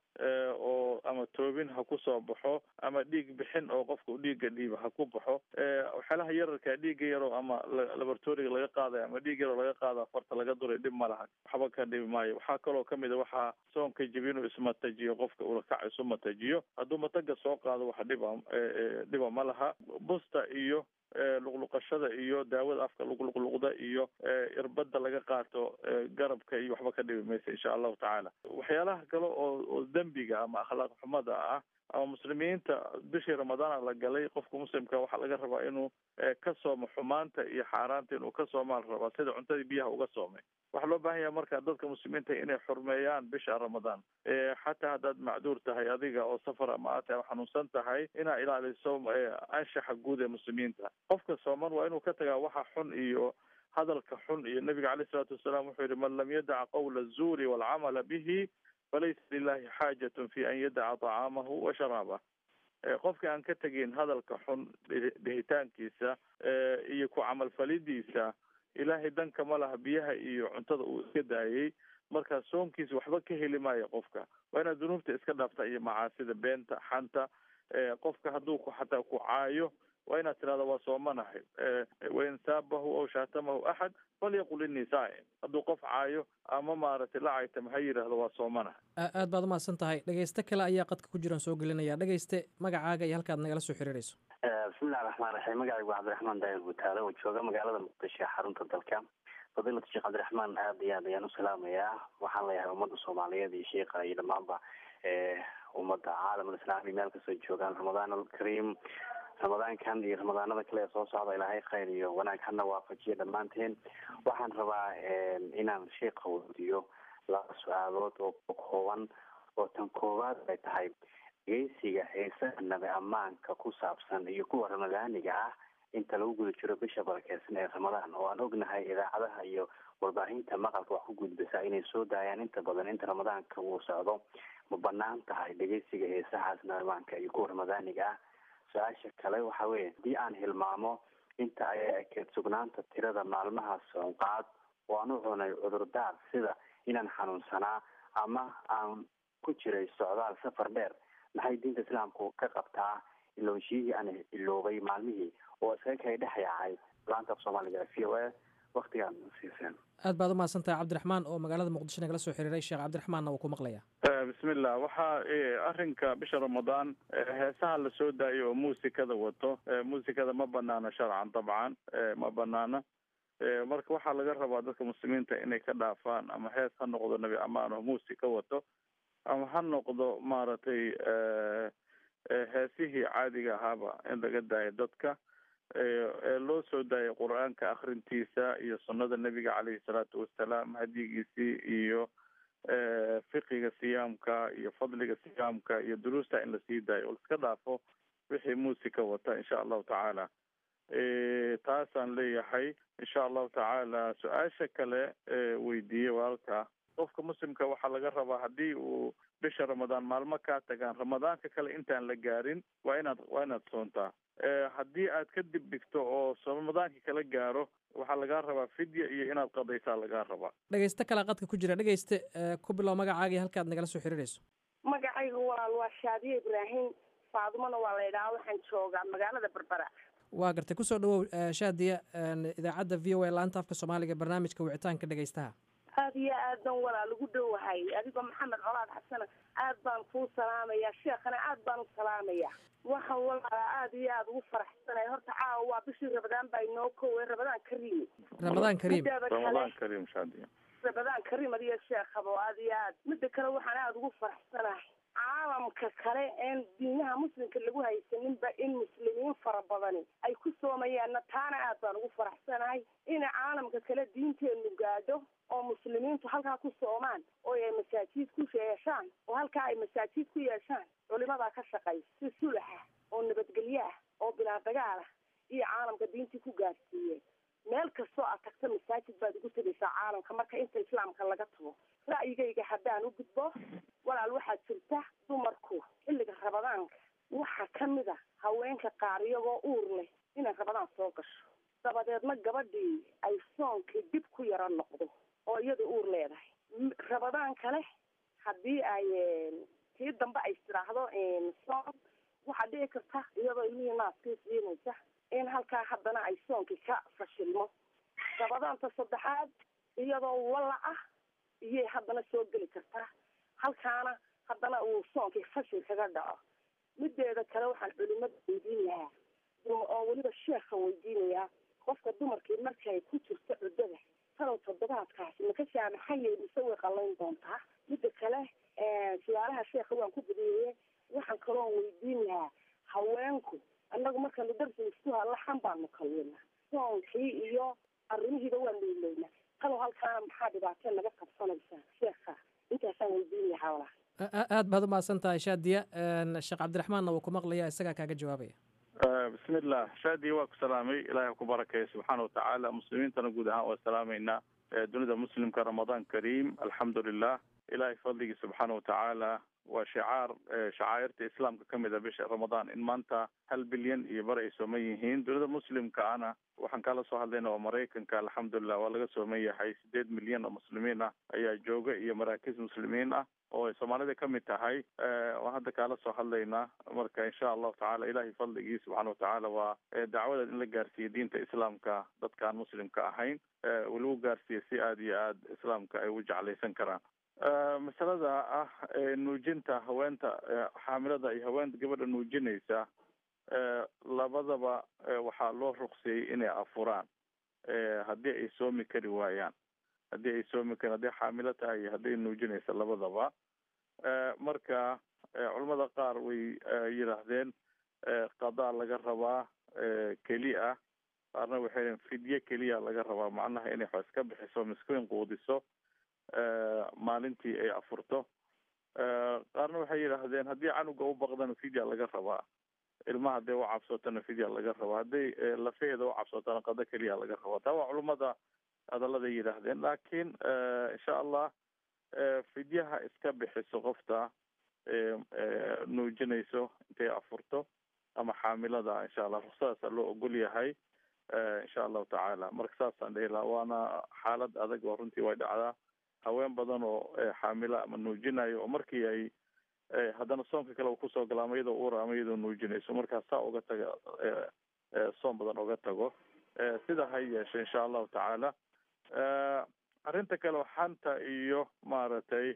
oo ama toobin ha ku soo baxo ama dhiig bixin oo qofka dhiigga dhiiba ha ku baxo waxyaalaha yararka dhiigga yaroo ama laboratoriga laga qaadayo ama dhiig yaroo laga qaada farta laga duray dhib ma laha waxba ka dhibi maayo waxaa kaloo kamid a waxaa soonka jebiya inuu ismatajiyo qofka ulakac isu matajiyo hadduu mataga soo qaado wax dhiba dhiba ma laha busta iyo luqluqashada iyo daawada afka luqluqluqda iyo irbada laga qaato garabka iyo waxba ka dhibi maysa insha allahu tacaala waxyaalaha kale oo oo dembiga ama akhlaaq xumada ah ama muslimiinta bishii ramadaana la galay qofka muslimka waxaa laga rabaa inuu ka soomo xumaanta iyo xaaraanta inuu ka soomaa la rabaa sida cuntadii biyaha uga soomay waxaa loo baahan yahay marka dadka muslimiinta inay xurmeeyaan bisha ramadaan xataa haddaad macduur tahay adiga oo safar ama aad tahay xanuunsan tahay inaa ilaaliso anshaxa guud ee muslimiinta qofka sooman waa inuu ka tagaa waxa xun iyo hadalka xun iyo nabiga caleyh isalaatu wasalaam wuxuu yihi man lam yadaca qawla azuuri waalcamala bihi falaysa lilahi xaajatun fi an yadaca tacaamahu wa sharaabah qofka aan ka tegin hadalka xun dhihitaankiisa iyo ku camalfalidiisa ilaahay danka ma laha biyaha iyo cuntada uu iska daayay marka soonkiisa waxba ka heli maayo qofka waa inaad dunuubta iska dhaafta iyo macaasida beenta xanta qofka hadduu xataa ku caayo waa inaad tirahda waa soomanahay wain saabahu aw shaatamahu axad falyaqul inii saa'im hadduu qof caayo ama maaragtay la caytama ha yidhaahdo waa soomanahay aad baad umahadsan tahay dhegeyste kale ayaa qadka ku jiraan soo gelinaya dhegeyste magacaaga iyo halkaad nagala soo xiriirayso bismillahi raxmaan raxiim magacaygu waa cabdiraxmaan daahir gutaale oo jooga magaalada muqdisho xarunta dalka fadiilatu sheekh cabdiraxmaan aad iyo aad ayaan u salaamayaa waxaan leeyahay ummadda soomaaliyeed iyo sheikha iyo dhammaanba ummadda caalamul islaami meel kasoo joogaan ramadaan alkariim ramadaankan iyo ramadaanada kale ee soo socda ilaahay khayr iyo wanaag hana waafajiya dhammaanteen waxaan rabaa inaan sheikha weydiiyo laba su-aalood oo kooban oo tan koowaad ay tahay dhegeysiga heesaha nabi ammaanka ku saabsan iyo kuwa ramadaaniga ah inta lagu guda jiro bisha barakeysan ee ramadaan oo aan ognahay idaacadaha iyo warbaahinta maqalka wax ku gudbisa inay soo daayaan inta badan inta ramadaanka uu socdo ma banaan tahay dhegeysiga heesahaas nabi ammaanka iyo kuwa ramadaaniga ah su-aasha kale waxa weeye haddii aan hilmaamo inta ay ekeed sugnaanta tirada maalmaha soonqaad oo aan u cunay cudurdaar sida inaan xanuunsanaa ama aan ku jiray socdaal safar dheer maxay diinta islaamku ka qabtaa iloonshiyihii aan iloobay maalmihii oo iskaga kay dhex yaacay laanta af soomaaliga v o a waktigaan siiseen aad baad umahadsan tahay cabdiraxmaan oo magaalada muqdisho nagala soo xiriiray sheekh cabdiraxmaanna wuu ku maqlaya bismillah waxaa arrinka bisha ramadaan heesaha la soo daayo oo muusikada wato muusikada ma banaano sharcan dabcan ma banaano marka waxaa laga rabaa dadka muslimiinta inay ka dhaafaan ama hees ha noqdo nabi amaan oo muusika wato ama ha noqdo maaragtay heesihii caadiga ahaaba in laga daayo dadka ee loo soo daayay qur-aanka akrintiisa iyo sunnada nebiga caleyhi salaatu wasalaam hadigiisii iyo fiqiga siyaamka iyo fadliga siyaamka iyo duruusta in lasii daayo oo laiska dhaafo wixii muusika wata insha allahu tacaala taasaan leeyahay insha allahu tacaala su-aasha kale weydiiyey walaalka qofka muslimka waxaa laga rabaa haddii uu bisha ramadaan maalmo kaa tagaan ramadaanka kale intaan la gaarin waa inaad waa inaad soontaa haddii aad ka dib dhigto oo ramadaankii kala gaaro waxaa lagaa rabaa fidya iyo inaad qadaysaa lagaa rabaa dhegeyste kale qadka ku jira dhegeyste ku bilow magacaagii halkaad nagala soo xiriirayso magacayga walaal waa shaadiye ibraahim faadumona waa la idhahaa waxaan joogaa magaalada berbera waa gartay kusoo dhawow shaadiya idaacadda v o a laanta afka soomaaliga barnaamijka wicitaanka dhegeystaha aada iyo aad baan walaal ugu dhowahay adigoo maxamed colaad xasana aad baan kuu salaamaya sheekhana aad baan u salaamaya waxaan walaala aada iyo aada ugu faraxsanay horta caawa waa bishii rabadaan baa inoo kowe rabadaan kariim ramadaan kariim ramadaan kariim shaadiya rabadaan kariim adiyo sheekhabo aada iyo aad midda kale waxaan aada ugu faraxsanahay caalamka kale een diinaha muslimka lagu haysaninba in muslimiin fara badani ay ku soomayaanna taana aad baan ugu faraxsanahay in caalamka kale diinteenu gaadho oo muslimiintu halkaa ku soomaan oo ay masaajiid ku yeeshaan oo halkaa ay masaajiid ku yeeshaan culimadaa ka shaqaysa si sulaxa oo nabadgelyo ah oo bilaa dagaal ah iyo caalamka diintii ku gaarsiiyeen meel kastoo aad tagto masaajid baad ugu tegaysaa caalamka marka inta islaamka laga tago ra'yigayga haddaan u gudbo walaal waxaa jirta dumarku xilliga rabadaanka waxaa ka mid a haweenka qaar iyagoo uur leh inay rabadaan soo gasho dabadeedna gabadhii ay soonkii dib ku yaro noqdo oo iyada uur leedahay rabadaan kale haddii ay tii dambe ay tiraahdo soon waxaa dhici karta iyadoo ilmihii naaskii siinaysa in halkaa haddana ay soonkii ka fashilmo rabadaanta saddexaad iyadoo walla ah iyay haddana soo geli kartaa halkaana haddana uu soonkii fashil kaga dhaco mideeda kale waxaan culimada weydiin lahaa oo weliba sheekha weydiinayaa qofka dumarkii markay ku jirto cuddada talow toddobaadkaasi maka saamaxayay mise way qallayn doontaa midda kale su-aalaha sheekha waan ku badiyeye waxaan kaloon weydiin lahaa haweenku annagu markaanu darsi isku laxan baanu kalwina soonkii iyo arrimihiiba waanu ilowna talow halkaana maxaa dhibaatee naga qabsanaysaa sheekha intaasaan weydiin lahaa walaa aad baad umahadsan tahay shaadiya sheekh cabdiraxmaanna wuu ku maqlaya isagaa kaaga jawaabaya bismi illah shaadiya waa ku salaamay ilahay ha ku barakeeya subxaana watacaala muslimiintana guud ahaan waa salaamaynaa dunida muslimka ramadaan kariim alxamdu lilah ilahay fadligii subxaana watacaala waa shicaar shacaa'irta islaamka ka mid a bisha ramadaan in maanta hal bilyan iyo bar ay sooman yihiin dunida muslimka ana waxaan kala soo hadlayna waa maraykanka alxamdulilah waa laga sooman yahay sideed milyan oo muslimiin ah ayaa jooga iyo maraakiis muslimiin ah oo ay soomaalida ka mid tahay waan hadda kaala soo hadlaynaa marka insha allahu tacala ilahay fadligii subxaana watacaala waa dacwada in la gaarsiiye diinta islaamka dadka aan muslimka ahayn lagu gaarsiiye si aada iyo aad islaamka ay u jeclaysan karaan masalada ah nuujinta haweenta xaamilada iyo haweenta gabadha nuujinaysa labadaba waxaa loo ruqsiyey inay afuraan haddii ay soomi kari waayaan haddii ay soomi karin hadday xaamilo tahay iyo hadday nuujinaysa labadaba marka culamada qaar way yidhaahdeen qadaa laga rabaa keli ah qaarna waxay dheen fidye keliya laga rabaa macnaha inay wax iska bixiso miskiin quudiso maalintii ay afurto qaarna waxay yidhaahdeen haddii canuga u baqdana fidya laga rabaa ilmaha hadday u cabsotana fidya laga rabaa hadday lafaheeda u cabsotana qado keliya laga rabaa taa waa culamada hadaladay yidhaahdeen laakiin insha allah fidyaha iska bixiso qofta nuujinayso intay afurto ama xaamilada insha allah ruksadaasa loo ogol yahay insha allahu tacaala marka saasaan dhihi lahaa waana xaalad adag oo runtii way dhacdaa haween badan oo xaamilo ama nuujinayo oo markii ay haddana soonka kale uu kusoo gala ama iyadoo uura ama iyadoo nuujinayso markaa saa uga taga soon badan uga tago sida ha yeeshe insha allahu tacaala arrinta kale xanta iyo maaragtay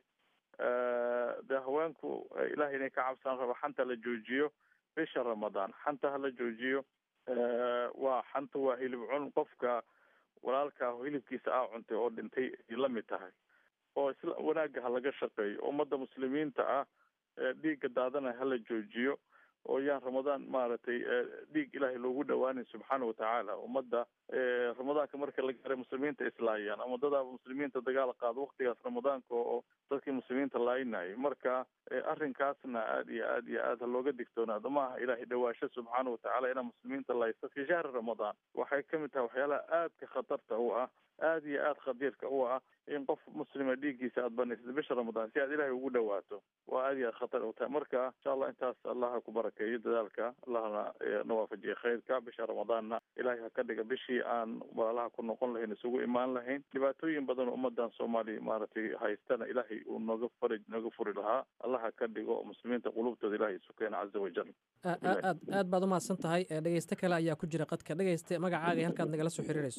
de haweenku ilahay inay ka cabsaan raba xanta la joojiyo bisha ramadaan xanta hala joojiyo waa xanta waa hilib cun qofka walaalkaa hilibkiisa aa cuntay oo dhintay ay la mid tahay oo isla wanaagga ha laga shaqeeyo ummadda muslimiinta ah dhiigga daadana hala joojiyo oo yaan ramadaan maaragtay dhiig ilaahay loogu dhawaanin subxaana watacaala ummadda ramadaanka marka la gaaray muslimiinta islaayaan ama dadaa muslimiinta dagaal qaado waktigaas ramadaanka oo dadkii muslimiinta laayinayay marka arrinkaasna aad iyo aad iyo aad ha looga digtoonaado maaha ilaahay dhawaasho subxaana watacaala inaa muslimiinta laysto fi shahri ramadaan waxay kamid tahay waxyaalaha aadka khatarta u ah aad iyo aad khadiirka u ah in qof muslima dhiiggiisa aad banaysad bisha ramadaan si aad ilaahay ugu dhawaato waa aad iyo aad khatar u tahay marka insha allah intaas allaha ku barakeeyo dadaalka allahna na waafajiye khayrka bisha ramadaanna ilaahay ha ka dhiga bishii aan walaalaha ku noqon lahayn isugu imaan lahayn dhibaatooyin badan oo ummadan soomaaliya maaragtay haystana ilaahay uu nooga faraj nooga furi lahaa allah ha ka dhigo muslimiinta qulubtooda ilaahay isu keena caza wajal aad aad baad umahadsan tahay dhegeyste kale ayaa ku jira qadka dhegeyste magacaaga iyo halkaad nagala soo xiriirayso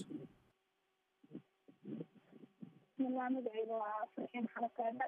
bismillah magacayga waa farxiin xarakaada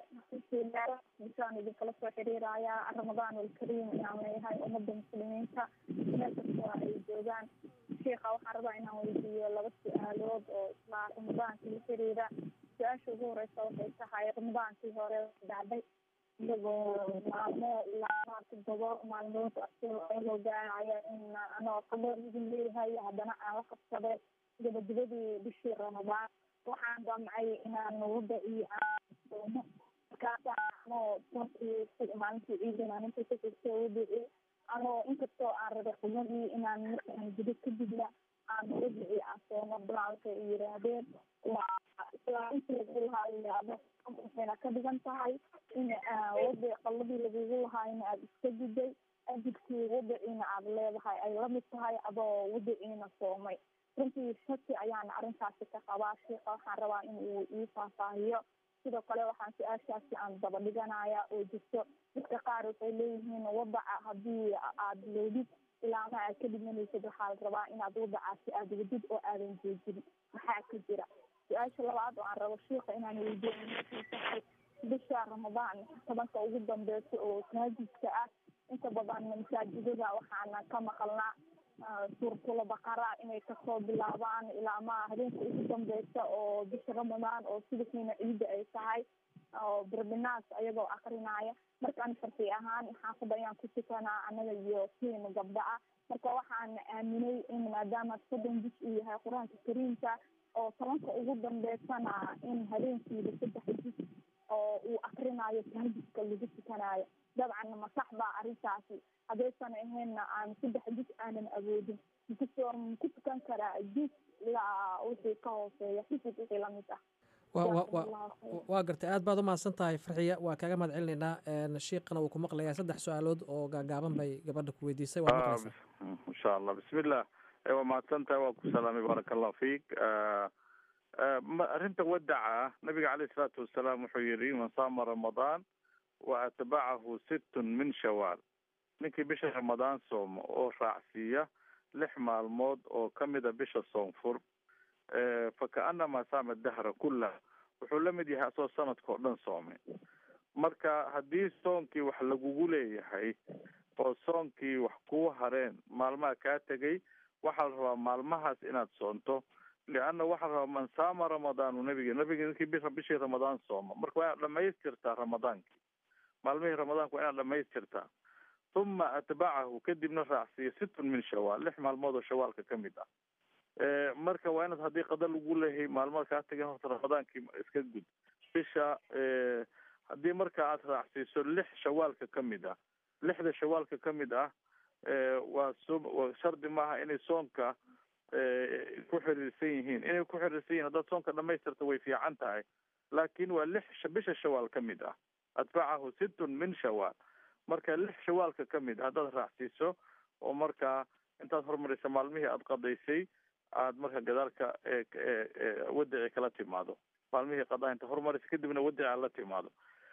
bisaan idinkala soo xiriirayaa ramadaan alkariim inaan leeyahay ummadda muslimiinta meel kastoo ay joogaan sheikha waxaan rabaa inaan weydiiyo laba su-aalood oo isla ramadaankii la xiriira su-aasha ugu horeysa waxay tahay ramadaankii hore dhacday iyagoo maalmo ilaa maarta todoba maalmood ayagoo gaaraya in anoo qabo idin leeyahay haddana aan la qabsaday gabagabadii bishii ramadaan waxaan damcay inaan wadaci aansoomo markaasa anoo maalintii ciidan aan inta kasogto wadaci anoo inkastoo aan rabay qubadii inaan markaan gudo kadibna aan wadaci aan soomo balaalka ay yiraahdeen islaaminta lagu lahaa yiraahdo waxayna ka dhigan tahay in wada qaladii lagugu lahaayna aada iska guday ajirkii wadaciina aada leedahay ay lamid tahay adoo wadaciina soomay runtii shaki ayaan arrintaasi ka qabaa sheika waxaan rabaa in uu ii faahfaahiyo sidoo kale waxaan su-aashaasi aan daba dhiganaya oo jirto dadka qaar waxay leeyihiin wadaca haddii aad leedid ilaama aad ka dhimanaysid waxaa la rabaa inaad wadacaasi aada wadid oo aadan joojin maxaa ka jira su-aasha labaad oo aan rabo shiika inaan weydiiyo tahay bisha ramadaan tobanka ugu dambeysa oo maajidka ah inta badan masaajidada waxaana ka maqalnaa suurtula baqara inay kasoo bilaabaan ilaa ma habeenka ugu dambeysa oo bisha ramadaan oo sidakiina ciida ay tahay oo birbinaas ayagoo akrinaya markaan farti ahaan xaafadda ayaan ku tukanaa anaga iyo kiina gabdha ah marka waxaan aaminay in maadaama soddon bis uu yahay qur-aanka kariimka oo tobanka ugu dambeysana in habeenkiiba saddex bis oo uu akrinayo tahajudka lagu tukanayo dabcan ma sax baa arrintaasi haddaysan ahaynna aan saddex bis aanan awoodin makusoo maku tukan karaa bis ilaa wixii ka hooseeya xisig wixii lamid ah waa gartay aad baad umahadsan tahay farxiya waa kaaga mahad celinaynaa shiiqana wuu ku maqlayaa saddex su-aalood oo gaagaaban bay gabadha ku weydiisay waa maqlaysaa insha allah bismillah waa mahadsan tahay waa ku salaamay baaraka allahu fiik arrinta wadaca nabiga caleyhi salaatu wasalaam wuxuu yihi man saama ramadaan wa atbacahu sittun min shawaal ninkii bisha ramadaan sooma oo raacsiiya lix maalmood oo kamida bisha soonfur fakaanamaa saama dahra kullah wuxuu la mid yahay asoo sanadka oo dhan soomay marka haddii soonkii wax lagugu leeyahay oo soonkii wax kuu hareen maalmaha kaa tegay waxaa la rabaa maalmahaas inaad soonto lianna waxaa la rabaa man saama ramadaanu nabiga nabiga ninkii bisha bishii ramadaan sooma marka waa inaad dhamaystirtaa ramadaankii maalmihii ramadaanka waa inaad dhamaystirtaa uma atbacahu kadibna raacsiiya sittun min shawaal lix maalmood oo shawaalka kamid ah marka waa inaad haddii qada lagu leeyahay maalmada kaa tagan horta ramadaankii iska gud bisha haddii marka aad raacsiiso lix shawaalka kamid ah lixda shawaalka kamid ah waa so shardi maaha inay soonka ku xiriirsan yihiin inay ku xiriirsan yihin haddaad soonka dhamaystirta way fiican tahay laakin waa lix bisha shawaal kamid ah atbacahu sittun min shawaal marka lix shawaalka kamid ah haddaad raacsiiso oo markaa intaad horumarisa maalmihii aada qadaysay aad marka gadaalka wadici kala timaado maalmihii qadaa inta horumarisa kadibna wadici aad la timaado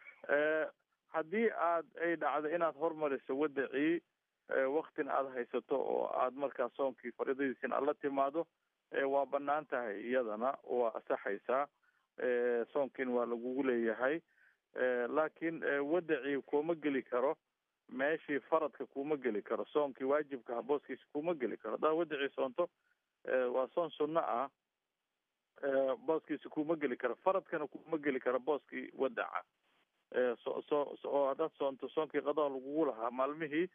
haddii aad ay dhacdo inaad hormariso wadicii waktina aada haysato oo aad markaa soonkii fariidadiisina aad la timaado waa banaan tahay iyadana waa asaxaysaa soonkiin waa lagugu leeyahay laakiin wadicii kuma geli karo meeshii faradka kuma geli karo soonkii waajibka booskiisa kuma geli karo haddaad wadicii soonto waa soon sunno ah booskiisa kuma geli karo faradkana kuma geli karo booskii wadaca so so oo haddaad soonto soonkii qadaa lagugu lahaa maalmihii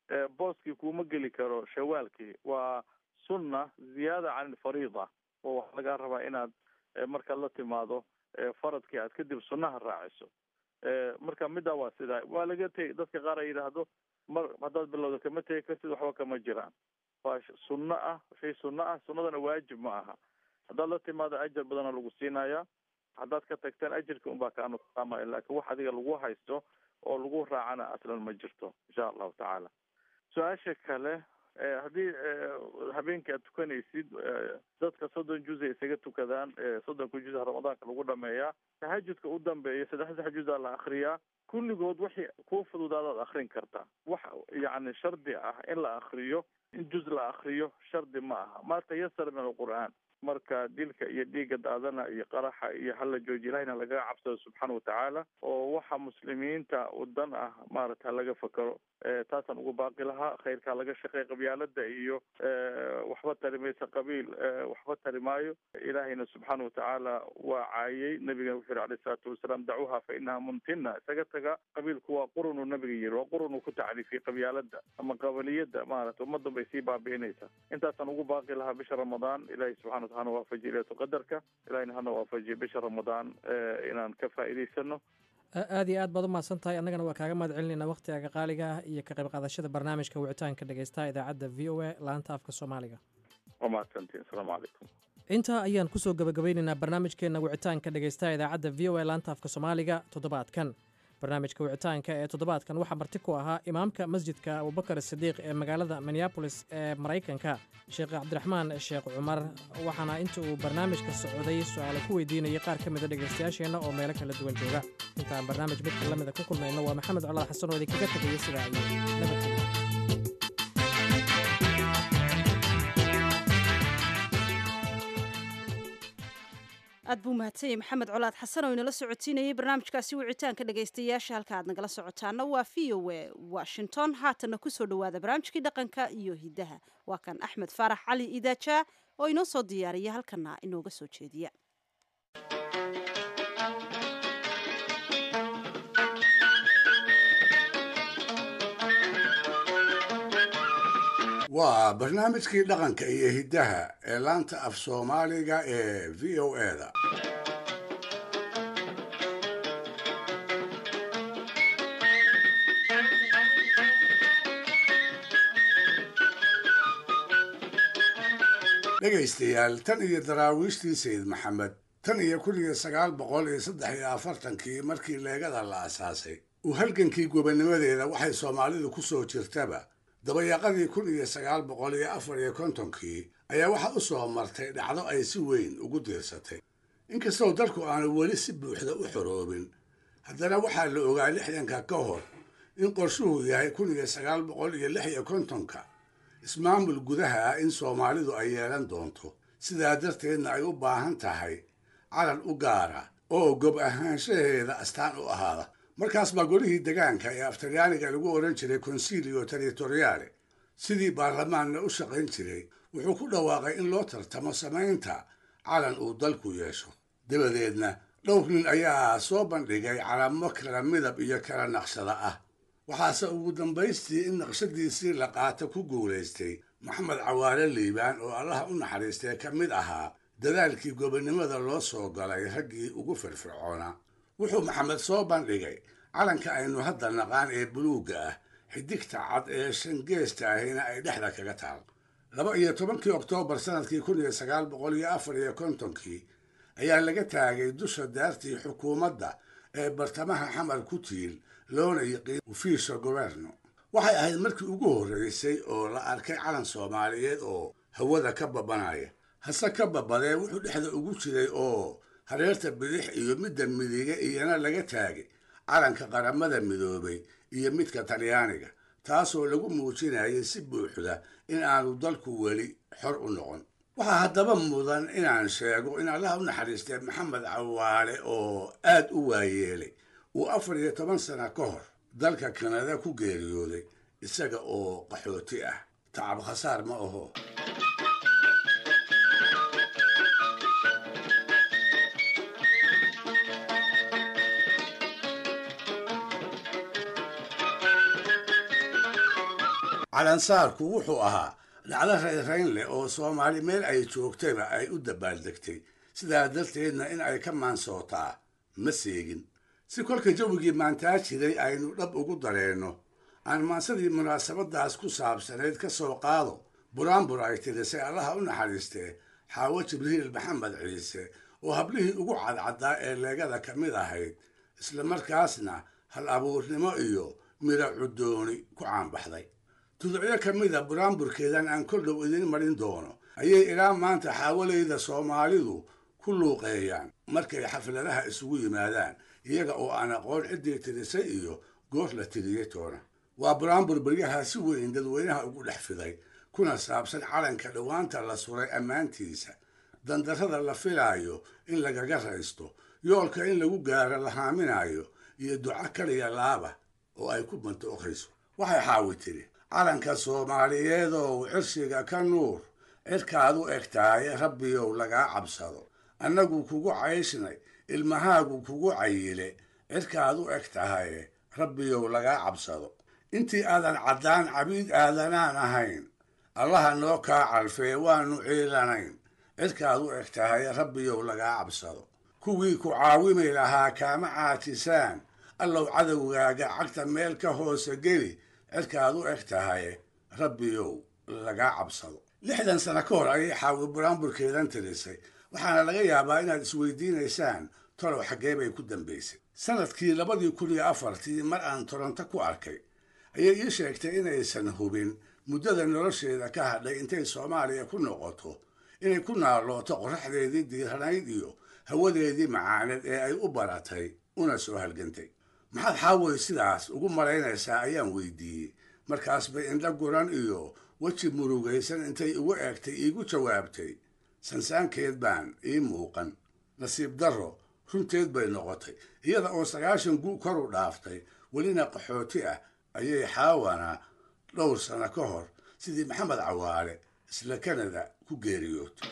booskii kuma geli karo shawaalkii waa sunna ziyaada can ilfariida oo waxaa lagaa rabaa inaad markaad la timaado faradkii aad kadib sunnaha raaciso marka middaa waa sidaa waa laga tegi dadka qaar ay yidhaahdo mar haddaad bilowdo kama tegi kartid waxba kama jiraan waa sunno ah shay sunno ah sunnadana waajib ma aha haddaad la timaado ajar badana lagu siinaya haddaad ka tagtaan ajirka unbaa kaa nuqsaamaya laakiin wax adiga lagu haysto oo lagu raacana aslan ma jirto insha allahu tacaala su-aasha kale haddii habeenkii aad tukanaysid dadka soddon juz ay isaga tukadaan soddonka juz ramadaanka lagu dhameeyaa tahajudka u dambeeya saddexda juz aa la akriyaa kulligood wixii kuu fududaadaad akrin kartaa wax yacni shardi ah in la akriyo in juz la akriyo shardi ma aha ma tayasara min alqur'aan marka dilka iyo dhiigga daadana iyo qaraxa iyo hala jooji ilahina lagaga cabsado subxaana watacaala oo waxa muslimiinta wadan ah maarata laga fakero taasaan ugu baaqi lahaa khayrkaa laga shaqeey qabyaalada iyo waxba tari maysa qabiil waxba tari maayo ilahayna subxaana watacaala waa caayey nabigana wuxuu yihi alayh salaatu wasalaam dacuuha fa inaha mumtina isaga taga qabiilku waa qurunuu nabiga yiri waa qurunuu ku tacriifiyey qabyaalada ama qabaliyada maarata ummadan bay sii baabi'inaysaa intaasaan ugu baaqi lahaa bisha ramadaan ilahi subxana wataala hana waafajiye leylatu qadarka ilahina hana waafajiye bisha ramadaan inaan ka faa'iidaysano aad iyo aad baad u mahadsan tahay annagana waa kaaga mahad celinayna wakhtigaaga qaaliga ah iyo ka qayb qaadashada barnaamijka wicitaanka dhegeystaha idaacadda v o a laanta afka soomaaliga waa mahadsantiin asalaamu calaykum intaa ayaan kusoo gabagabeynaynaa barnaamijkeenna wicitaanka dhegeystaha idaacadda v o a laanta afka soomaaliga toddobaadkan barnaamijka wicitaanka ee toddobaadkan waxaa marti ku ahaa imaamka masjidka abubakar sidiiq ee magaalada minneabolis ee maraykanka sheekh cabdiraxmaan sheekh cumar waxaana inta uu barnaamijka socday su-aalo ku weydiinayay qaar ka mida dhegaystayaasheenna oo meelo kala duwan jooga intaan barnaamij midka lamida ku kulmayno waa maxamed colaad xasan oo idinkaga tegaya sidaa iyo nabadgelya aad buu mahadsanyay maxamed colaad xasan oo inala socotiinayay barnaamijkaasi wicitaanka dhegaystayaasha halka aad nagala socotaana waa v o a washington haatanna kusoo dhowaada barnaamijkii dhaqanka iyo hidaha waa kan axmed faarax cali idaaja oo inoo soo diyaariya halkana inooga soo jeediya waa barnaamijkii dhaqanka iyo hiddaha ee laanta af soomaaliga ee v o eda dhegaystayaal tan iyo daraawiishtii sayid maxamed tan iyo kun iyo sagaal boqol iyo saddex iyo afartankii markii leegada la asaasay uu halgankii gobonnimadeeda waxay soomaalidu ku soo jirtaba dabayaaqadii kun iyo sagaal boqol iyo afar iyo kontonkii ayaa waxaa u soo martay dhacdo ay si weyn ugu diirsatay inkastoo dalku aanu weli si buuxda u xoroobin haddana waxaa la ogaa lixdanka ka hor in qorshuhu yahay kun iyo sagaal boqol iyo lix iyo kontonka ismaamul gudaha ah in soomaalidu ay yeelan doonto sidaa darteedna ay u baahan tahay calan u gaara oo gob ahaanshaheeda astaan u ahaada markaas baa golihii degaanka ee aftalyaaniga lagu odhan jiray consilio territoriale sidii baarlamaanna u shaqayn jiray wuxuu ku dhawaaqay in loo tartamo samaynta calan uu dalku yeesho dabadeedna dhowr nin ayaa soo bandhigay calamo kala midab iyo kala naqshada ah waxaase ugu dambaystii in naqshadiisii la qaata ku guulaystay maxamed cawaale liibaan oo allaha u naxariistay ka mid ahaa dadaalkii gobonnimada loo soo galay raggii ugu firfircoonaa wuxuu maxamed soo bandhigay calanka aynu hadda naqaan ee buluugga ah xidigta cad ee shangeesta ahina ay dhexda kaga taal laba iyo tobankii oktoobar sanadkii kun iyo sagaal boqol iyo afar iyo kontonkii ayaa laga taagay dusha daartii xukuumadda ee bartamaha xamar ku tiil loona yiqiin ufiisha goberno waxay ahayd markii ugu horreysay oo la arkay calan soomaaliyeed oo hawada ka babanaya hase ka babadee wuxuu dhexda ugu jiray oo hareerta bidix iyo midda midige iyana laga taagay calanka qaramada midoobay iyo midka talyaaniga taasoo lagu muujinayay si buuxda in aanu dalku weli xor u noqon waxaa haddaba mudan inaan sheego in allaha u naxariistay maxamed cawaale oo aad u waayeelay uu afar iyo toban sana ka hor dalka kanada ku geeriyooday isaga oo qaxooti ah tacab khasaar ma aho calansaarku wuxuu ahaa dhacdo rayrayn leh oo soomaali meel ay joogtayba ay u dabaaldegtay sidaa darteedna in ay ka maansootaa ma seegin si kolka jawigii maantaa jiray aynu dhab ugu dareenno aan maansadii munaasabadaas ku saabsanayd ka soo qaado buraanbur ay tirisay allaha u naxariistee xaawo jibriil maxamed ciise oo hablihii ugu cadcaddaa ee leegada ka mid ahayd islamarkaasna hal abuurnimo iyo miro cudooni ku caanbaxday tuducyo ka mida buraanburkeedan aan kor dhow idiin marin doono ayay ilaa maanta xaawalayda soomaalidu ku luuqeeyaan markay xafladaha isugu yimaadaan iyaga oo aan aqoon ciddii tirisay iyo goor la tiriyey toona waa buraanbur beryaha si weyn dadweynaha ugu dhex fiday kuna saabsan calanka dhowaanta la suray ammaantiisa dandarrada la filaayo in lagaga raysto yoolka in lagu gaaro la haaminayo iyo duco kaliya laaba oo ay ku bantooqayso waxay xaawi tiri calanka soomaaliyeedow cirshiga ka nuur cirkaad u egtaaye rabbiyow lagaa cabsado annagu kugu cayshnay ilmahaagu kugu cayile cirkaad u eg tahaye rabbiyow lagaa cabsado intii aadan caddaan cabiid aadanaan ahayn allaha noo kaa calfee waanu ciilanayn cirkaad u eg tahaye rabbiyow lagaa cabsado kuwii ku caawimi lahaa kaama caajisaan allow cadowgaaga cagta meel ka hoose geli cirkaad u eg tahaye rabbiyow lagaa cabsado lixdan sano ka hor ayay xaawi buraanburkeedan tirisay waxaana laga yaabaa inaad isweydiinaysaan tolow xaggee bay ku dambaysay sanadkii labadii kun iyo afartii mar aan toronto ku arkay ayay ii sheegtay inaysan hubin muddada nolosheeda ka hadhay intay soomaaliya ku noqoto inay ku naalooto qorraxdeedii diiranayd iyo hawadeedii macaaneed ee ay u baratay una soo halgantay maxaad xaaway sidaas ugu malaynaysaa ayaan weydiiyey markaas bay indho guran iyo weji murugaysan intay igu eegtay iigu jawaabtay sansaankeed baan ii muuqan nasiib darro runteed bay noqotay iyada oo sagaashan gu kor u dhaaftay welina qaxooti ah ayay xaawana dhowr sano ka hor sidii maxamed cawaale isla kanada ku geeriyootay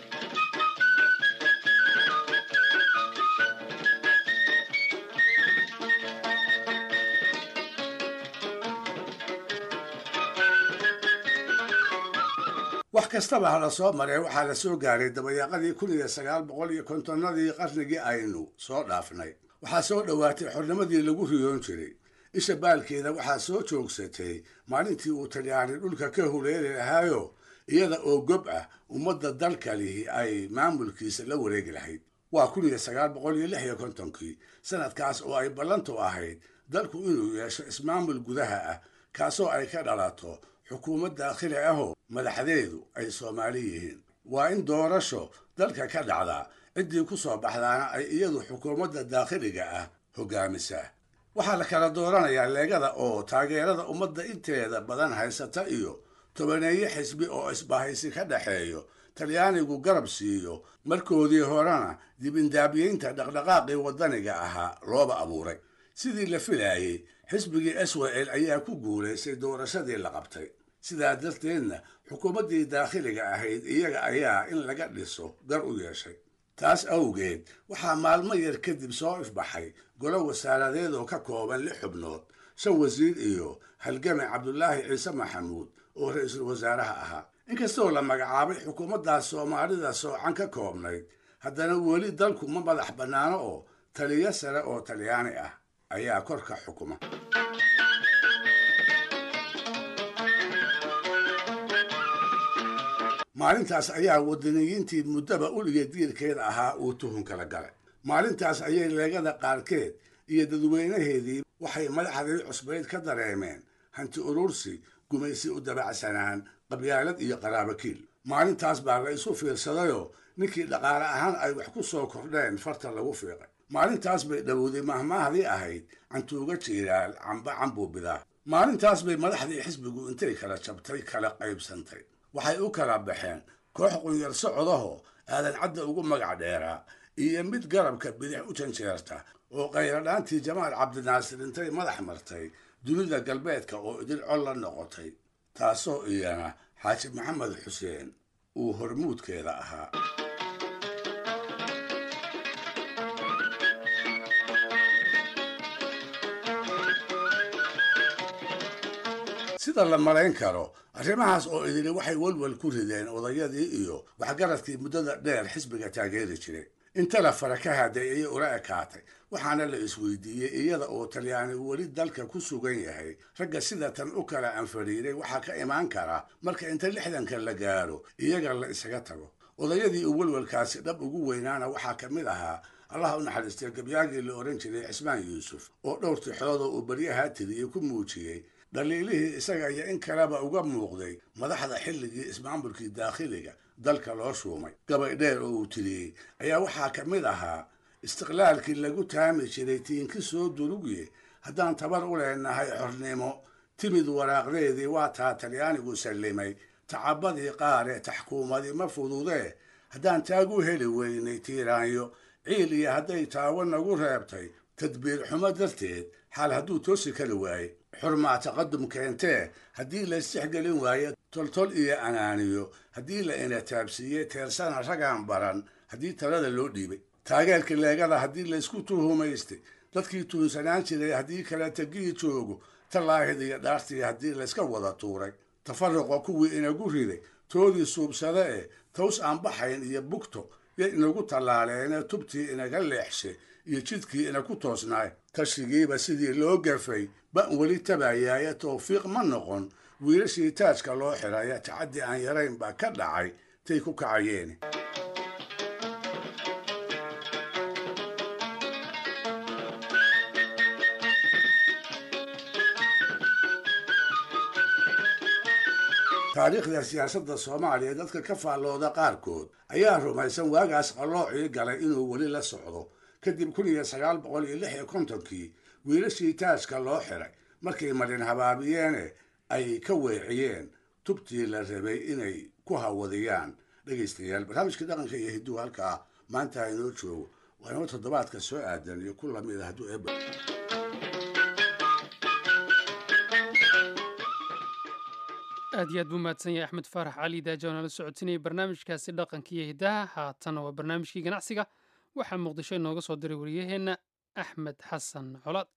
wax kastaba ha la soo maree waxaa la soo gaaray dabayaaqadii kun iyo sagaal boqol iyo kontonnadii qarnigii aynu soo dhaafnay waxaa soo dhowaatay xornimadii lagu riyoon jiray isha baalkeeda waxaa soo joogsatay maalintii uu talyaani dhulka ka huleeli lahaayo iyada oo gob ah ummadda dalka lihi ay maamulkiisa la wareegi lahayd waa kun iyo sagaal boqol iyo lix iyo kontonkii sanadkaas oo ay ballantu ahayd dalku inuu yeesho ismaamul gudaha ah kaasoo ay ka dhalato xukuumad daakhili ahoo madaxdeedu ay soomaali yihiin waa in doorasho dalka ka dhacdaa ciddii ku soo baxdaana ay iyadu xukuumadda daakhiliga ah hoggaamisaa waxaa la kala dooranayaa leegada oo taageerada ummadda inteeda badan haysata iyo tobaneeye xisbi oo isbahaysi ka dhexeeyo talyaanigu garab siiyo markoodii horena dibindaabiyeynta dhaqdhaqaaqii waddaniga ahaa looba abuuray sidii la filaayey xisbigii swel ayaa ku guulaystay doorashadii la qabtay sidaa darteedna xukuumaddii daakhiliga ahayd iyaga ayaa in laga dhiso gar u yeeshay taas awgeed waxaa maalmo yar kadib soo ifbaxay golo wasaaradeed oo ka kooban lix xubnood shan wasiir iyo halgame cabdulaahi ciise maxamuud oo ra-iisul wasaaraha ahaa inkastoo la magacaabay xukuumaddaas soomaalida soocan ka koobnayd haddana weli dalku ma madax bannaano oo taliyo sare oo talyaani ah ayaa korka xukuma maalintaas ayaa wadaniyiintii muddaba uliga diirkeeda ahaa uu tuhun kala galay maalintaas ayay leegada qaarkeed iyo dadweynaheedii waxay madaxdii cusbayd ka dareemeen hanti urursi gumaysi u dabacsanaan qabyaalad iyo qaraabakiil maalintaas baa la isu fiirsadayoo ninkii dhaqaale ahaan ay wax ku soo kordheen farta lagu fiiqay maalintaas bay dhowowday mahmaahdii ahayd cantuuga jiiraal camba cambuu bidaa maalintaas bay madaxdii xisbigu intay kala jabtay kala qaybsantay waxay u kala baxeen koox qunyar socodahoo aadan cadda ugu magac dheeraa iyo mid garabka bidix u janjeerta oo khayradhaantii jamaal cabdinaasir intay madax martay dunida galbeedka oo idil col la noqotay taasoo iyana xaaji maxamed xuseen uu hormuudkeeda ahaa sida la malayn karo arrimahaas oo idili waxay walwal ku rideen odayadii iyo waxgaradkii muddada dheer xisbiga taageeri jiray inta la fara ka haday ayay ula ekaatay waxaana la isweydiiyey iyada oo talyaani weli dalka ku sugan yahay ragga sida tan u kala anfadhiiray waxaa ka imaan kara marka inta lixdanka la gaaro iyaga la isaga tago odayadii uu walwalkaasi dhab ugu weynaana waxaa ka mid ahaa allah u naxariistay gabyaagii la odhan jiray cismaan yuusuf oo dhowr tixoodoo uu baryahaa tiriyey ku muujiyey dhaliilihii isaga iyo in kaleba uga muuqday madaxda xilligii ismaamulkii daakhiliga dalka loo shuumay gabay dheer oo uu tiriyey ayaa waxaa ka mid ahaa istiqlaalkii lagu taami jiray tiinki soo durugye haddaan tabar u leenahay xornimo timid waraaqdeedii waa taa talyaanigu sallimay tacabadii qaaree taxkuumadii ma fududee haddaan taagu heli weynay tiiraanyo ciil iyo hadday taawo nagu reebtay tadbiir xumo darteed xaal hadduu toosi kari waaye xurmaa taqadum keentee haddii la isjexgelin waaye toltol iyo anaaniyo haddii la ina taabsiiyey teersana ragaan baran haddii talada loo dhiibay taageerka leegada haddii laysku tuhumaystay dadkii tuunsanaan jiray haddii kale tegii joogo tallaahid iyo dhaartii haddii layska wada tuuray tafaruqa kuwii inagu riday toodii suubsade ee taws aan baxayn iyo bugto yo inagu tallaaleene tubtii inaga leexshay iyo jidkii inaku toosnaay tashigiiba sidii loo gafay ban weli tabayaaye towfiiq ma noqon wiilashii taajka loo xiraya tacaddi aan yarayn baa ka dhacay tay ku kacayeen taariikhda siyaasadda soomaaliya dadka ka faallooda qaarkood ayaa rumaysan waagaas qalloocii galay inuu weli la socdo kadib kun iyo sagaal boqol iyo lix iyo kontonkii wiilashii taajka loo xiray markay marin habaabiyeene ay ka weeciyeen tubtii la rabay inay ku hawadiyaan dhegaystayaal barnaamijkii dhaqanka iyo hidduu halkaa maanta inoo joogo waa inoo toddobaadka soo aadan iyo ku lamid a hadduu eeba aad iyo aad buu mahadsan yahay axmed faarax cali daaja oo nala socotinayay barnaamijkaasi dhaqanka iyo hiddaha haatana waa barnaamijkii ganacsiga waxaa muqdisho inooga soo diray wariyaheenna axmed xasan colaad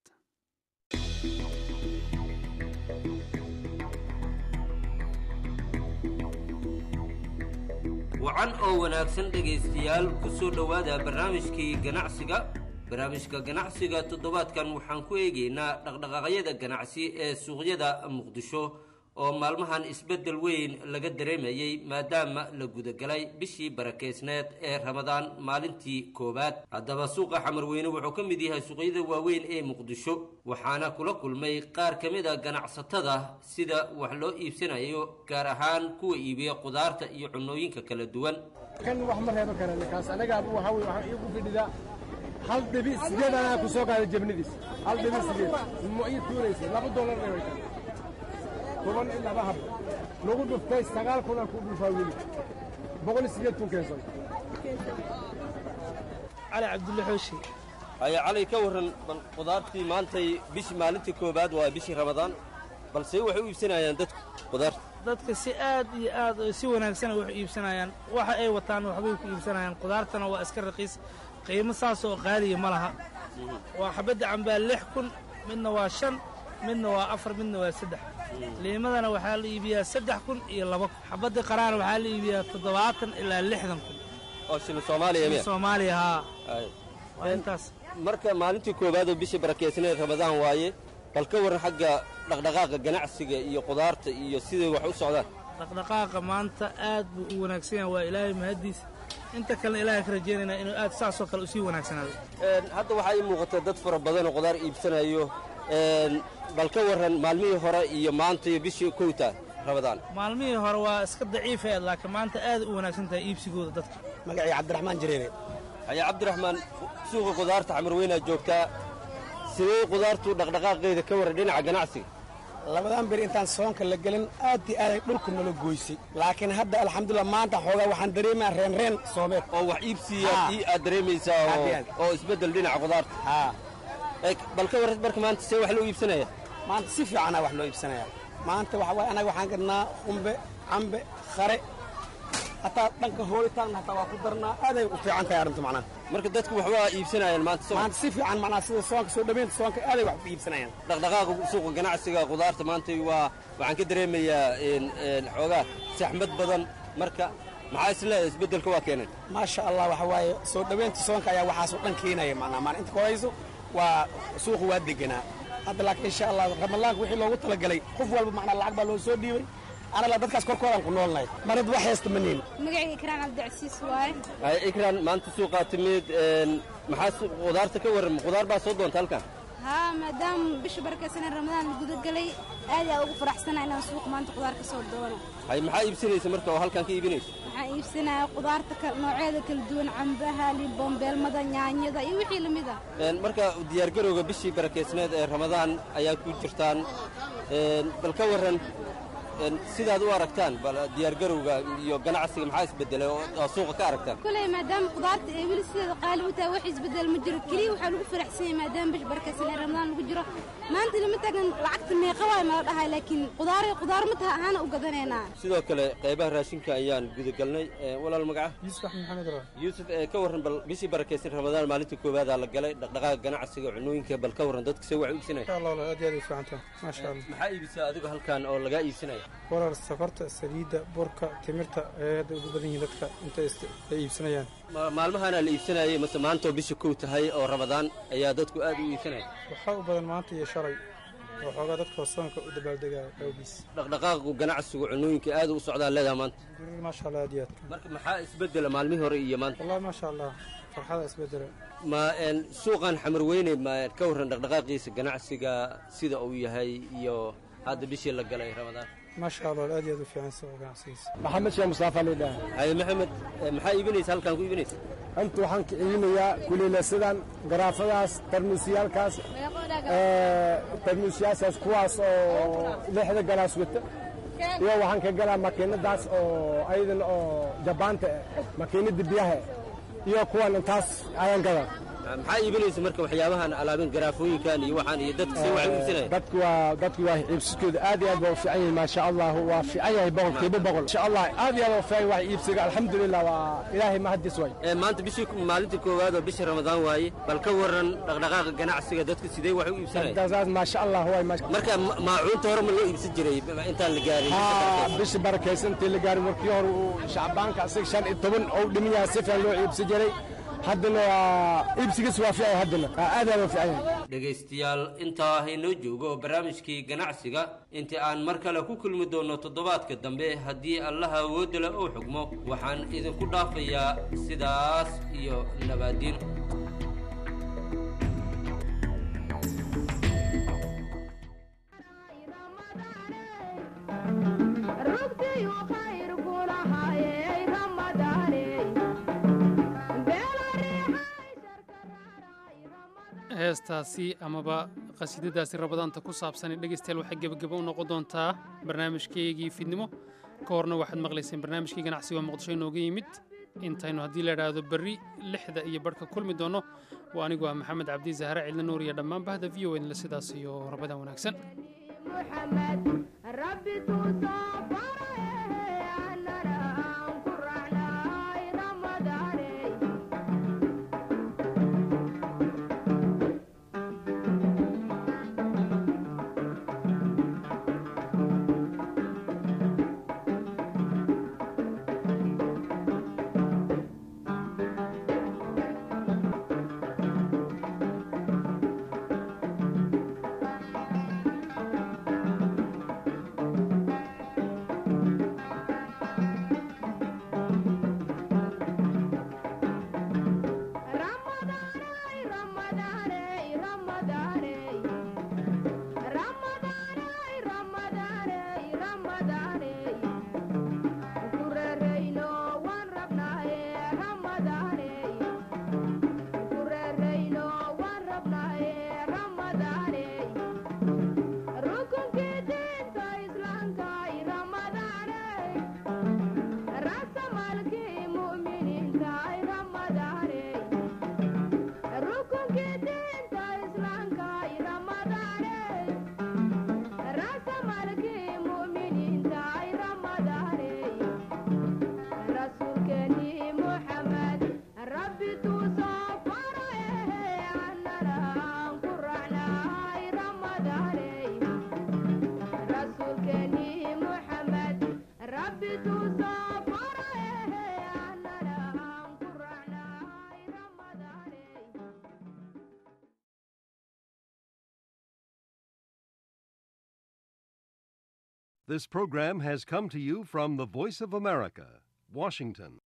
wacan oo wanaagsan dhegaystayaal ku soo dhowaada barnaamijkii ganacsiga barnaamijka ganacsiga toddobaadkan waxaan ku eegaynaa dhaqdhaqaaqyada ganacsi ee suuqyada muqdisho oo maalmahan isbeddel weyn laga dareemayey maadaama la gudagalay bishii barakeysneed ee ramadaan maalintii koowaad haddaba suuqa xamarweyne wuxuu ka mid yahay suuqyada waaweyn ee muqdisho waxaana kula kulmay qaar ka mid a ganacsatada sida wax loo iibsanayo gaar ahaan kuwa iibiya qudaarta iyo cunnooyinka kala duwan kan wax ma reebo kara ninkaas anaga waxa wey waxaan iigu fidhidaa hal dhibi sideed anaa ku soo qaaday jabnidiis hal dhibi sideed ma ii tuunaysa laba dollar ay way tahay toban iyo laba hab lagu dhuftay sagaal kuna ku dhufaa weli boqol iyo sideed kun keenso cali cabdulle xooshi haya cali ka warran bal qudaartii maantay bishii maalintii koowaad waa bishii ramadaan balse waxay u iibsanayaan dadku qudaarta dadka si aad iyo aad oo si wanaagsan wax u iibsanayaan waxa ay wataan waxbay ku iibsanayaan qudaartana waa iska raqiis qiimo saas oo qaaliya ma laha waa xabadda cambaa lix kun midna waa shan midna waa afar midna waa saddex liimadana waxaa la iibiyaa saddex kun iyo laba kun xabadda qaraana waxaa la iibiyaa toddobaatan ilaa lixdan kun oo shilin soomaaliya miya soomaaliya haa Ay. waa intaas marka maalintii koowaad oo bishii barakeysneed ramadaan waaye bal ka warran xagga dhaqdhaqaaqa ganacsiga iyo qudaarta iyo siday wax u socdaan dhaqdhaqaaqa maanta aad buu u wanaagsan yahay waa ilaahay mahaddiis inta kalena ilaahay ka rajaynaynaa inuu aad saasoo kale usii wanaagsanaado Een, hadda waxaa ii muuqata dad fara badan oo qudaar iibsanayo Een, bal ka warran maalmihii hore iyo maanta iyo bishii kowta ramadaan maalmihii hore waa iska daciifeed laakiin maanta aad u wanaagsan tahay iibsigooda dadka magacii cabdiraxmaan jireere haya cabdiraxmaan suuqa qudaarta xamarweynaa joogtaa sidee qudaartu dhaqdhaqaaqeeda ka warran dhinaca ganacsiga labadan bir intaan soonka la gelin aad iyo aaday dhulku nala goysay laakiin hadda alxamdulilah maanta xoogaa waxaan dareemaa reenreen soomeed oo wax iibsiya ii aad dareemaysaa Aad oo- iyo aad. oo isbeddel dhinaca qudaarta Ee, bal ka warran marka maanta see wax loo iibsanaya maanta si fiicanaa wax loo iibsanaya maanta waxa waaye anaga waxaan gadnaa qumbe cambe khare hataa dhanka hoolitaanna hataa waa ku darnaa aaday u fiican tahay arrintu macnaha marka dadku waxba iibsanayaan maanta soo maanta si fiican macnaha sida soonka soo dhaweynta soonka aaday wax ku iibsanayaan dhaqdhaqaaqa suuqa ganacsiga khudaarta maanta waa waxaan ka dareemayaa xoogaa saxmad badan marka maxaa isleedahay isbeddelka waa keenay maasha allah waxa waaye soo dhaweynta soonka ayaa waxaasoo dhan keenaya macnaha maan inta korayso waa suuqu waa deganaa hadda laakiin insha allah ramadaanka wixii loogu talagalay qof walba macnaa lacag baa loo soo dhiibay anala dadkaas korkoodaan ku noolnahay marad wax haysta ma niin magacayga ikraan cabdicasiis waaye hay ikraan maanta suuqaa timid maxaa khudaarta ka warram khudaar baa soo doonta halkan haa maadaama bisha barakaysan ramadaan la gudagelay aad aa ugu faraxsana inaan suuq maanta khudaar ka soo doono hay maxaa iibsanaysa marka oo halkan ka iibinaysa waxaan iibsanaya khudaarta noocyada kala duwan cambaha liboombeelmada yaanyada iyo wixii lamid ah marka diyaargarowga bishii barakeysneed ee ramadaan ayaa ku jirtaan bal ka warran sidaad u aragtaan bal diyaargarowga iyo ganacsiga maxaa isbedelay oo suuqa ka aragtaan kuley maadaama khudaarta ay weli sideeda qaali u tahay wax isbedel ma jiro keliya waxaa lagu faraxsan yahay maadaama bish barakaysan ee ramadaan lagu jiro maanta lama taagan lacagta meeqa waay mala dhahay laakiin khudaaray khudaar ma taha ahaana u gadanaynaa sidoo kale qaybaha raashinka ayaan gudagalnay walaal magaca yuusuf axmed maxamed ra yuusuf ka warran bal bishii barakaysan ramadaan maalinta koowaada la galay dhaqdhaqaaqa ganacsiga cunooyinka bal ka warran dadka se wax iibsanaya insha allah aad iyo aad ay fiican tahay maasha allah maxaa iibisaa adigu halkan oo lagaa iibsanaya walaal sokorta saliidda burka timirta ee hadda ugu badan yihiin dadka inta ay iibsanayaan maalmahaana la iibsanayay mase maantoo bisha kow tahay oo ramadaan ayaa dadku aad u iibsanaya waxaa u badan maanta iyo shalay oo xoogaa dadka soonka u dabaaldegaya awgiis dhaqdhaqaaqu ganacsigu cunooyinka aad u socdaa leedaha maanta maasha allah aad iyo aad marka maxaa isbedela maalmihii hore iyo maanta wallahi maasha allah farxada isbedela ma suuqan xamar weyne ma ka warran dhaqdhaqaaqiisa ganacsiga sida uu yahay iyo hadda bishii la galay ramadaan maasha allah aad iyo aad u fiican suuqa ganacsigiisa maxamed sheekh mustafa lidhaah haye maxamed maxaa iibinaysa halkaan ku iibinaysa anta waxaan ka iibinayaa kuliilasidan garaafadaas tarmuusyaalkaas tarmuusyaashaas kuwaas oo lixda galaas wata iyo waxaan ka galaa makiinadaas oo ayadan oo jabaanta makiinada biyaha iyo kuwan intaas ayaan gadaa maxaa iibinaysa marka waxyaabahan alaabin garaafooyinkan iyo waxaan iyo dadka see waxay iibsanaya dadku waa dadku waa iibsiskooda aad iyo aad baa u fiican yahay maasha allah waa fiican yahay boqolkiiba boqol insha allah aad iyo aad u fiican wax iibsiga alxamdulilah waa ilaahay mahadis way maanta bishii maalinta koowaad oo bisha ramadaan waaye bal ka warran dhaqdhaqaaqa ganacsiga dadka sidee wax u iibsanaya dadkaas maasha allah way marka maacuunta hore ma loo iibsan jiray intaan la gaarin bisha barakaysantii la gaarin markii hore uu shacbaanka asiga shan iyo toban ou dhiman yahay si fiican loo iibsan jiray haddana waa iibsigiis waa fiican haddana aad aad u fiican yahay dhegaystayaal intaa haynoo joogo ganacsigii ganacsiga intii aan mar kale ku kulmi doonno toddobaadka dambe haddii allaha awoodda leh uu xugmo waxaan idinku dhaafayaa sidaas iyo nabaadiin heestaasi amaba qasiidadaasi rabadaanta ku saabsan dhegaystayaal waxay gebagabo u noqon doontaa barnaamijkeygii fidnimo ka horna waxaad maqlayseen barnaamijkii ganacsiga muqdisho inooga yimid intaynu haddii la idhaahdo berri lixda iyo barhka kulmi doonno waa anigu ah maxamed cabdi zahre cidla nuur iyo dhammaan bahda v o edle sidaas iyo rabadaan wanaagsan This program has come to you from the Voice of America, Washington.